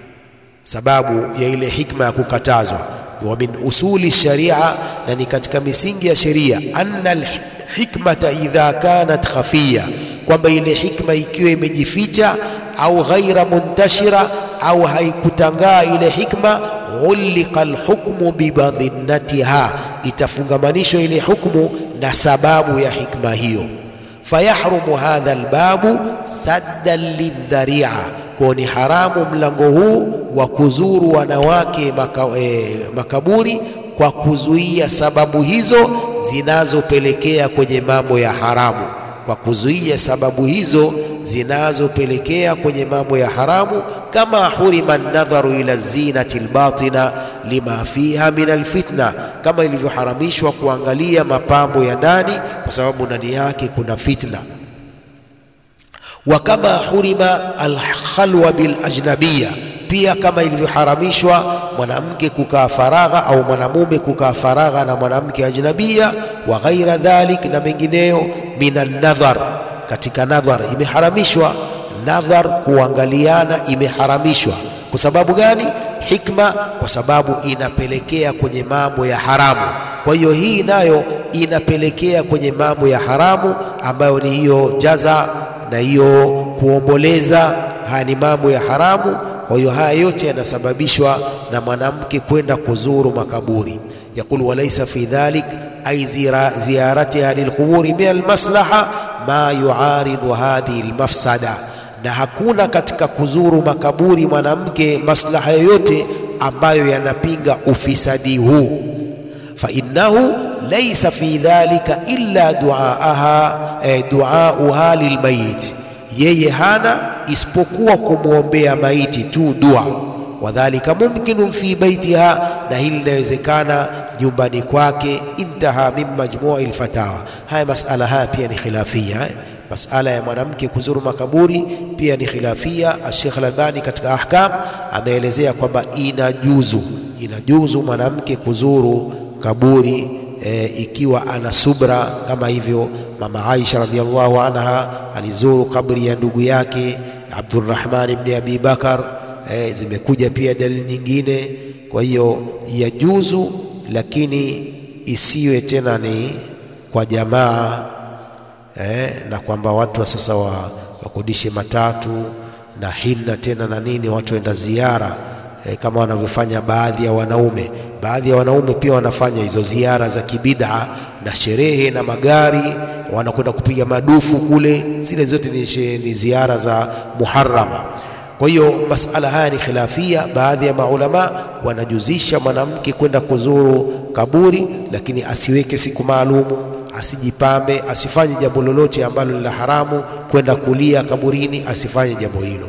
sababu ya ile hikma ya kukatazwa wa min usuli sharia, na ni katika misingi ya sheria, anna alhikmata idha kanat khafiya, kwamba ile hikma ikiwa imejificha, au ghaira muntashira, au haikutangaa ile hikma, ulika alhukmu bibadhinnatiha, itafungamanishwa ile hukmu na sababu ya hikma hiyo. Fayahrumu hadha albabu saddan lidharia, kwa ni haramu mlango huu wa kuzuru wanawake maka, eh, makaburi kwa kuzuia sababu hizo zinazopelekea kwenye mambo ya haramu, kwa kuzuia sababu hizo zinazopelekea kwenye mambo ya haramu, kama hurima nadharu ila zinati albatina lima fiha min alfitna, kama ilivyoharamishwa kuangalia mapambo ya ndani kwa sababu ndani yake kuna fitna wa kama hurima alkhalwa bil ajnabiya, pia kama ilivyoharamishwa mwanamke kukaa faragha au mwanamume kukaa faragha na mwanamke ajnabia, wa ghaira dhalik, na mengineyo, minan nadhar, katika nadhar imeharamishwa. Nadhar, kuangaliana, imeharamishwa. Kwa sababu gani? Hikma, kwa sababu inapelekea kwenye mambo ya haramu. Kwa hiyo hii nayo inapelekea kwenye mambo ya haramu ambayo ni hiyo jaza na hiyo kuomboleza. Haya ni mambo ya haramu. Kwa hiyo haya yote yanasababishwa na mwanamke kwenda kuzuru makaburi. Yaqul walaysa fi dhalik ay ziyaratiha lilquburi min almaslaha ma yuaridhu hadhihi almafsada, na hakuna katika kuzuru makaburi mwanamke maslaha yoyote ambayo yanapinga ufisadi huu. Fa innahu laysa fi dhalika illa duaaha eh, duauha lilmayit yeye hana isipokuwa kumwombea maiti tu dua. Wadhalika mumkinun fi baitiha, na hili linawezekana nyumbani kwake. Intaha min majmui lfatawa. Haya masala haya pia ni khilafia eh? Masala ya mwanamke kuzuru makaburi pia ni khilafia. Sheikh Al-Albani katika Ahkam ameelezea kwamba inajuzu, inajuzu mwanamke kuzuru kaburi e, ikiwa ana subra kama hivyo Mama Aisha radhiallahu anha alizuru kabri ya ndugu yake Abdurrahman ibn Abi Bakar. E, zimekuja pia dalili nyingine. Kwa hiyo yajuzu, lakini isiwe tena ni kwa jamaa e, na kwamba watu wa sasa wakodishe matatu na hinna tena na nini, watu waenda ziara e, kama wanavyofanya baadhi ya wanaume. Baadhi ya wanaume pia wanafanya hizo ziara za kibid'a na sherehe na magari, wanakwenda kupiga madufu kule. Zile zote ni, ni ziara za muharrama. Kwa hiyo masala haya ni khilafia. Baadhi ya maulama wanajuzisha mwanamke kwenda kuzuru kaburi, lakini asiweke siku maalumu, asijipambe, asifanye jambo lolote ambalo ni la haramu, kwenda kulia kaburini, asifanye jambo hilo.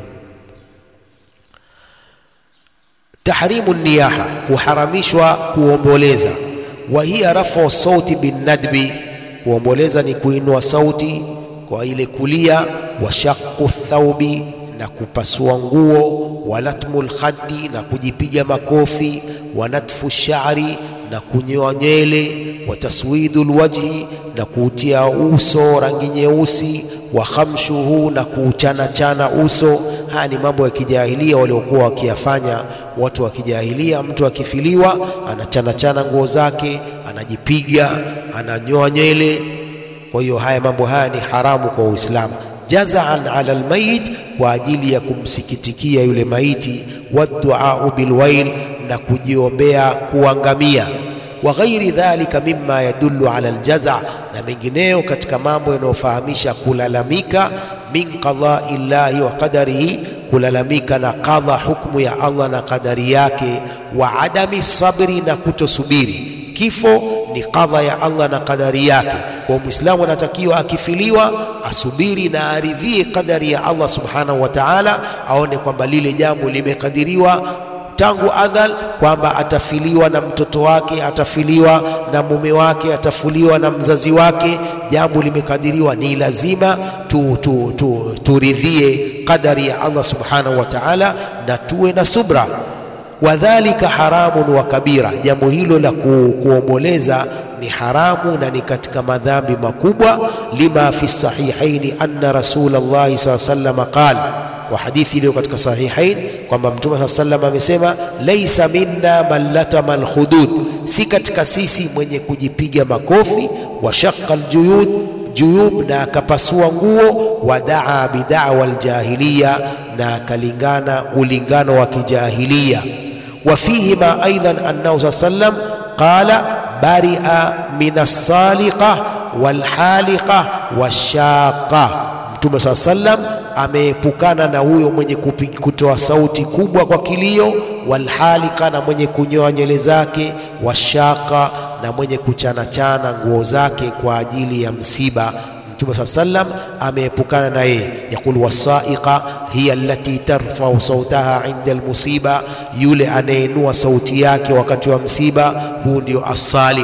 Tahrimu niyaha, kuharamishwa kuomboleza wa hiya rafu sauti bin nadbi, kuomboleza ni kuinua sauti kwa ile kulia. Wa shaqu thaubi, na kupasua nguo. Wa latmu lkhaddi, na kujipiga makofi. Wa natfu shari, na kunyoa nywele. Wa taswidu lwajhi, na kuutia uso rangi nyeusi. Wa khamshuhu, na kuuchanachana uso. Haya ni mambo ya kijahilia waliokuwa wakiyafanya watu wa kijahilia. Mtu akifiliwa anachanachana nguo zake, anajipiga, ananyoa nywele. Kwa hiyo haya mambo haya ni haramu kwa Uislamu. Jazaan ala almayit, kwa ajili ya kumsikitikia yule maiti. Waduau bilwail, na kujiombea kuangamia. Wa ghairi dhalika mimma yadullu ala aljaza, na mengineyo katika mambo yanayofahamisha kulalamika. Min qadai llahi wa qadarihi kulalamika na qadha, hukumu ya Allah na kadari yake. Wa adami sabri, na kutosubiri. Kifo ni qadha ya Allah na kadari yake. Kwa Muislamu anatakiwa akifiliwa asubiri na aridhie kadari ya Allah subhanahu wa ta'ala, aone kwamba lile jambo limekadiriwa tangu adhal, kwamba atafiliwa na mtoto wake, atafiliwa na mume wake, atafuliwa na mzazi wake. Jambo limekadiriwa, ni lazima tu, tu, tu, turidhie qadari ya Allah subhanahu wa ta'ala na tuwe na subra. Wadhalika haramun wa kabira, jambo hilo la ku, kuomboleza ni haramu na ni katika madhambi makubwa. Lima fi sahihaini anna Rasulullahi saa sallam qala, kwa hadithi iliyo katika Sahihain kwamba Mtume saa sallam amesema, laisa minna man latama alhudud, si katika sisi mwenye kujipiga makofi. Wa shaqqa aljuyud juyub, na akapasua nguo. Wa daa bidawa aljahiliya, na akalingana ulingano wa kijahiliya. Wa fihi ma aidan annahu saa sallam qala baria min alsaliqa walhaliqa washaqa, Mtume saa sallam ameepukana na huyo mwenye kutoa sauti kubwa kwa kilio, walhalika, na mwenye kunyoa nywele zake, washaqa, na mwenye kuchanachana nguo zake kwa ajili ya msiba. Mtume saa sallam ameepukana na yeye. Yaqul wasaiqa hiya allati tarfau sautaha inda almusiba, yule anayeinua sauti yake wakati wa msiba, huu ndio asaliqa.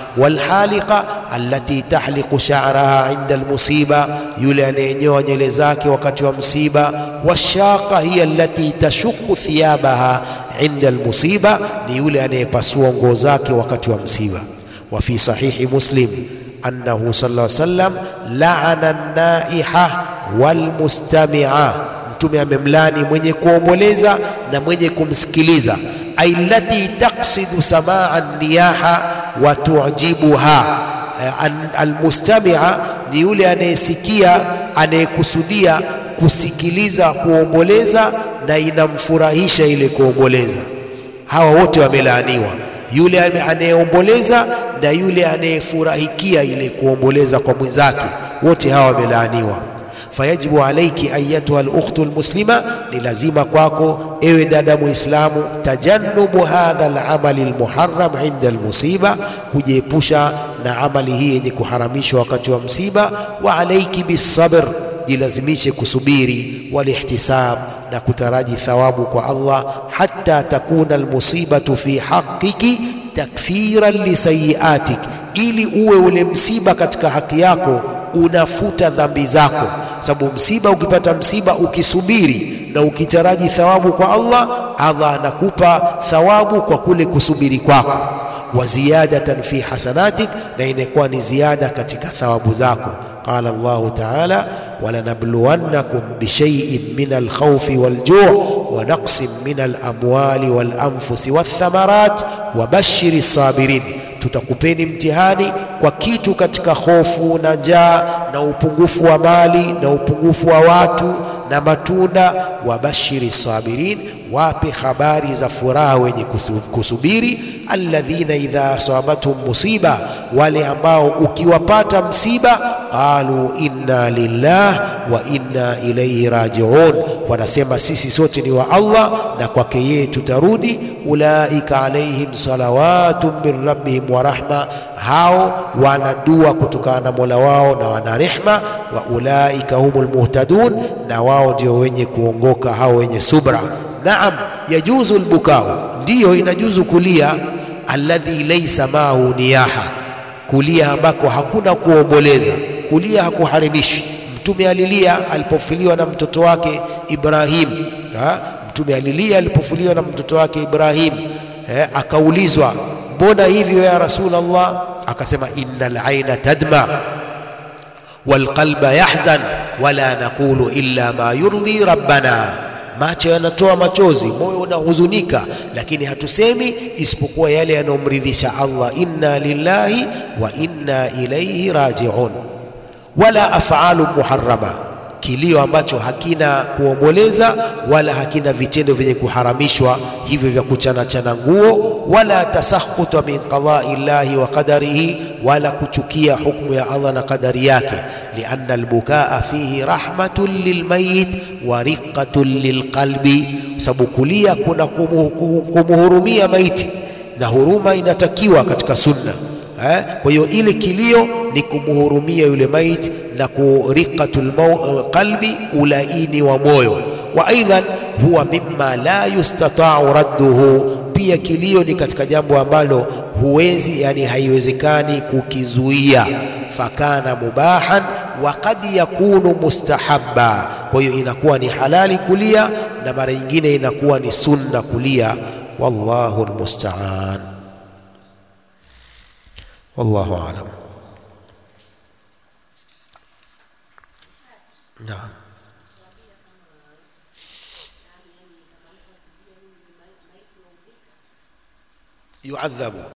walhaliqa allati tahliqu sha'raha inda almusiba, yule anayenyoa nywele zake wakati wa msiba. Washaqa hiya allati tashuqu thiyabaha inda almusiba, ni yule anayepasua nguo zake wakati wa msiba. Wa fi sahihi Muslim annahu sallallahu alayhi wasallam la'ana an-naiha walmustamia, Mtume amemlani mwenye kuomboleza na mwenye kumsikiliza. Ailati taksidu samaa niyaha wa tujibuha. Almustamia ni yule anayesikia, anayekusudia kusikiliza kuomboleza na inamfurahisha ile kuomboleza. Hawa wote wamelaaniwa, yule anayeomboleza na yule anayefurahikia ile kuomboleza kwa mwenzake, wote hawa wamelaaniwa. Fayajibu alaiki ayatuha alukhtu almuslima, ni lazima kwako ewe dada Muislamu, tajannubu hadha alamali almuharram inda almusiba, kujiepusha na amali hii yenye kuharamishwa wakati wa msiba. Wa alaiki bisabr, jilazimishe kusubiri, walihtisab, na kutaraji thawabu kwa Allah, hatta takuna almusibatu fi haqqiki takfiran lisayiatik, ili uwe ule msiba katika haki yako unafuta dhambi zako. Sababu msiba, ukipata msiba ukisubiri na ukitaraji thawabu kwa Allah, Allah anakupa thawabu kwa kule kusubiri kwako, wa ziyadatan fi hasanatik, na inakuwa ni ziada katika thawabu zako. Qala Allahu taala walanabluwannakum bishaiin min alkhawfi waljuu wa naqsin min alamwali walanfusi wathamarat wa bashiri sabirin, tutakupeni mtihani kwa kitu katika hofu na njaa na upungufu wa mali na upungufu wa watu na matunda. Wa bashiri sabirin, wape habari za furaha wenye kusubiri. Alladhina idha asabathum musiba, wale ambao ukiwapata msiba, qalu inna lillah wa inna ilayhi rajiun, wanasema sisi sote ni wa Allah na kwake yeye tutarudi. Ulaika alaihim salawatun min rabbihim wa rahma, hao wana dua kutokana na Mola wao na wana rehma. Wa ulaika humul muhtadun, na wao ndio wenye kuongoka, hao wenye subra. Naam, yajuzu albukau, ndiyo inajuzu kulia. Alladhi laysa maahu niyaha, kulia ambako hakuna kuomboleza. Kulia hakuharimishi. Mtume alilia alipofiliwa na mtoto wake Ibrahim ha? Mtume alilia alipofuliwa na mtoto wake Ibrahim eh, akaulizwa mbona hivyo ya Rasulullah? Akasema innal aina tadma wal qalba yahzan wala naqulu illa ma yurdi rabbana, macho yanatoa machozi, moyo unahuzunika, lakini hatusemi isipokuwa yale yanayomridhisha Allah. Inna lillahi wa inna ilayhi rajiun. Wala afalu muharrama kilio ambacho hakina kuomboleza wala hakina vitendo vyenye kuharamishwa hivyo vya kuchanachana nguo, wala tasakhuta min qadai llahi wa qadarihi, wala kuchukia hukumu ya Allah na qadari yake. Lianna albukaa fihi rahmatun lilmayit wa riqatun lilqalbi, sababu kulia kuna kumuhurumia maiti na huruma inatakiwa katika sunna eh. Kwa hiyo ile kilio ni kumuhurumia yule maiti na kuriqatul qalbi, ulaini wa moyo. Wa aidan huwa mimma la yustata'u radduhu, pia kilio ni katika jambo ambalo huwezi, yani haiwezekani kukizuia. Fakana mubahan wa qad yakunu mustahabba, kwa hiyo inakuwa ni halali kulia na mara nyingine inakuwa ni sunna kulia. Wallahu almusta'an, wallahu a'lam. Naam. Yuadhabu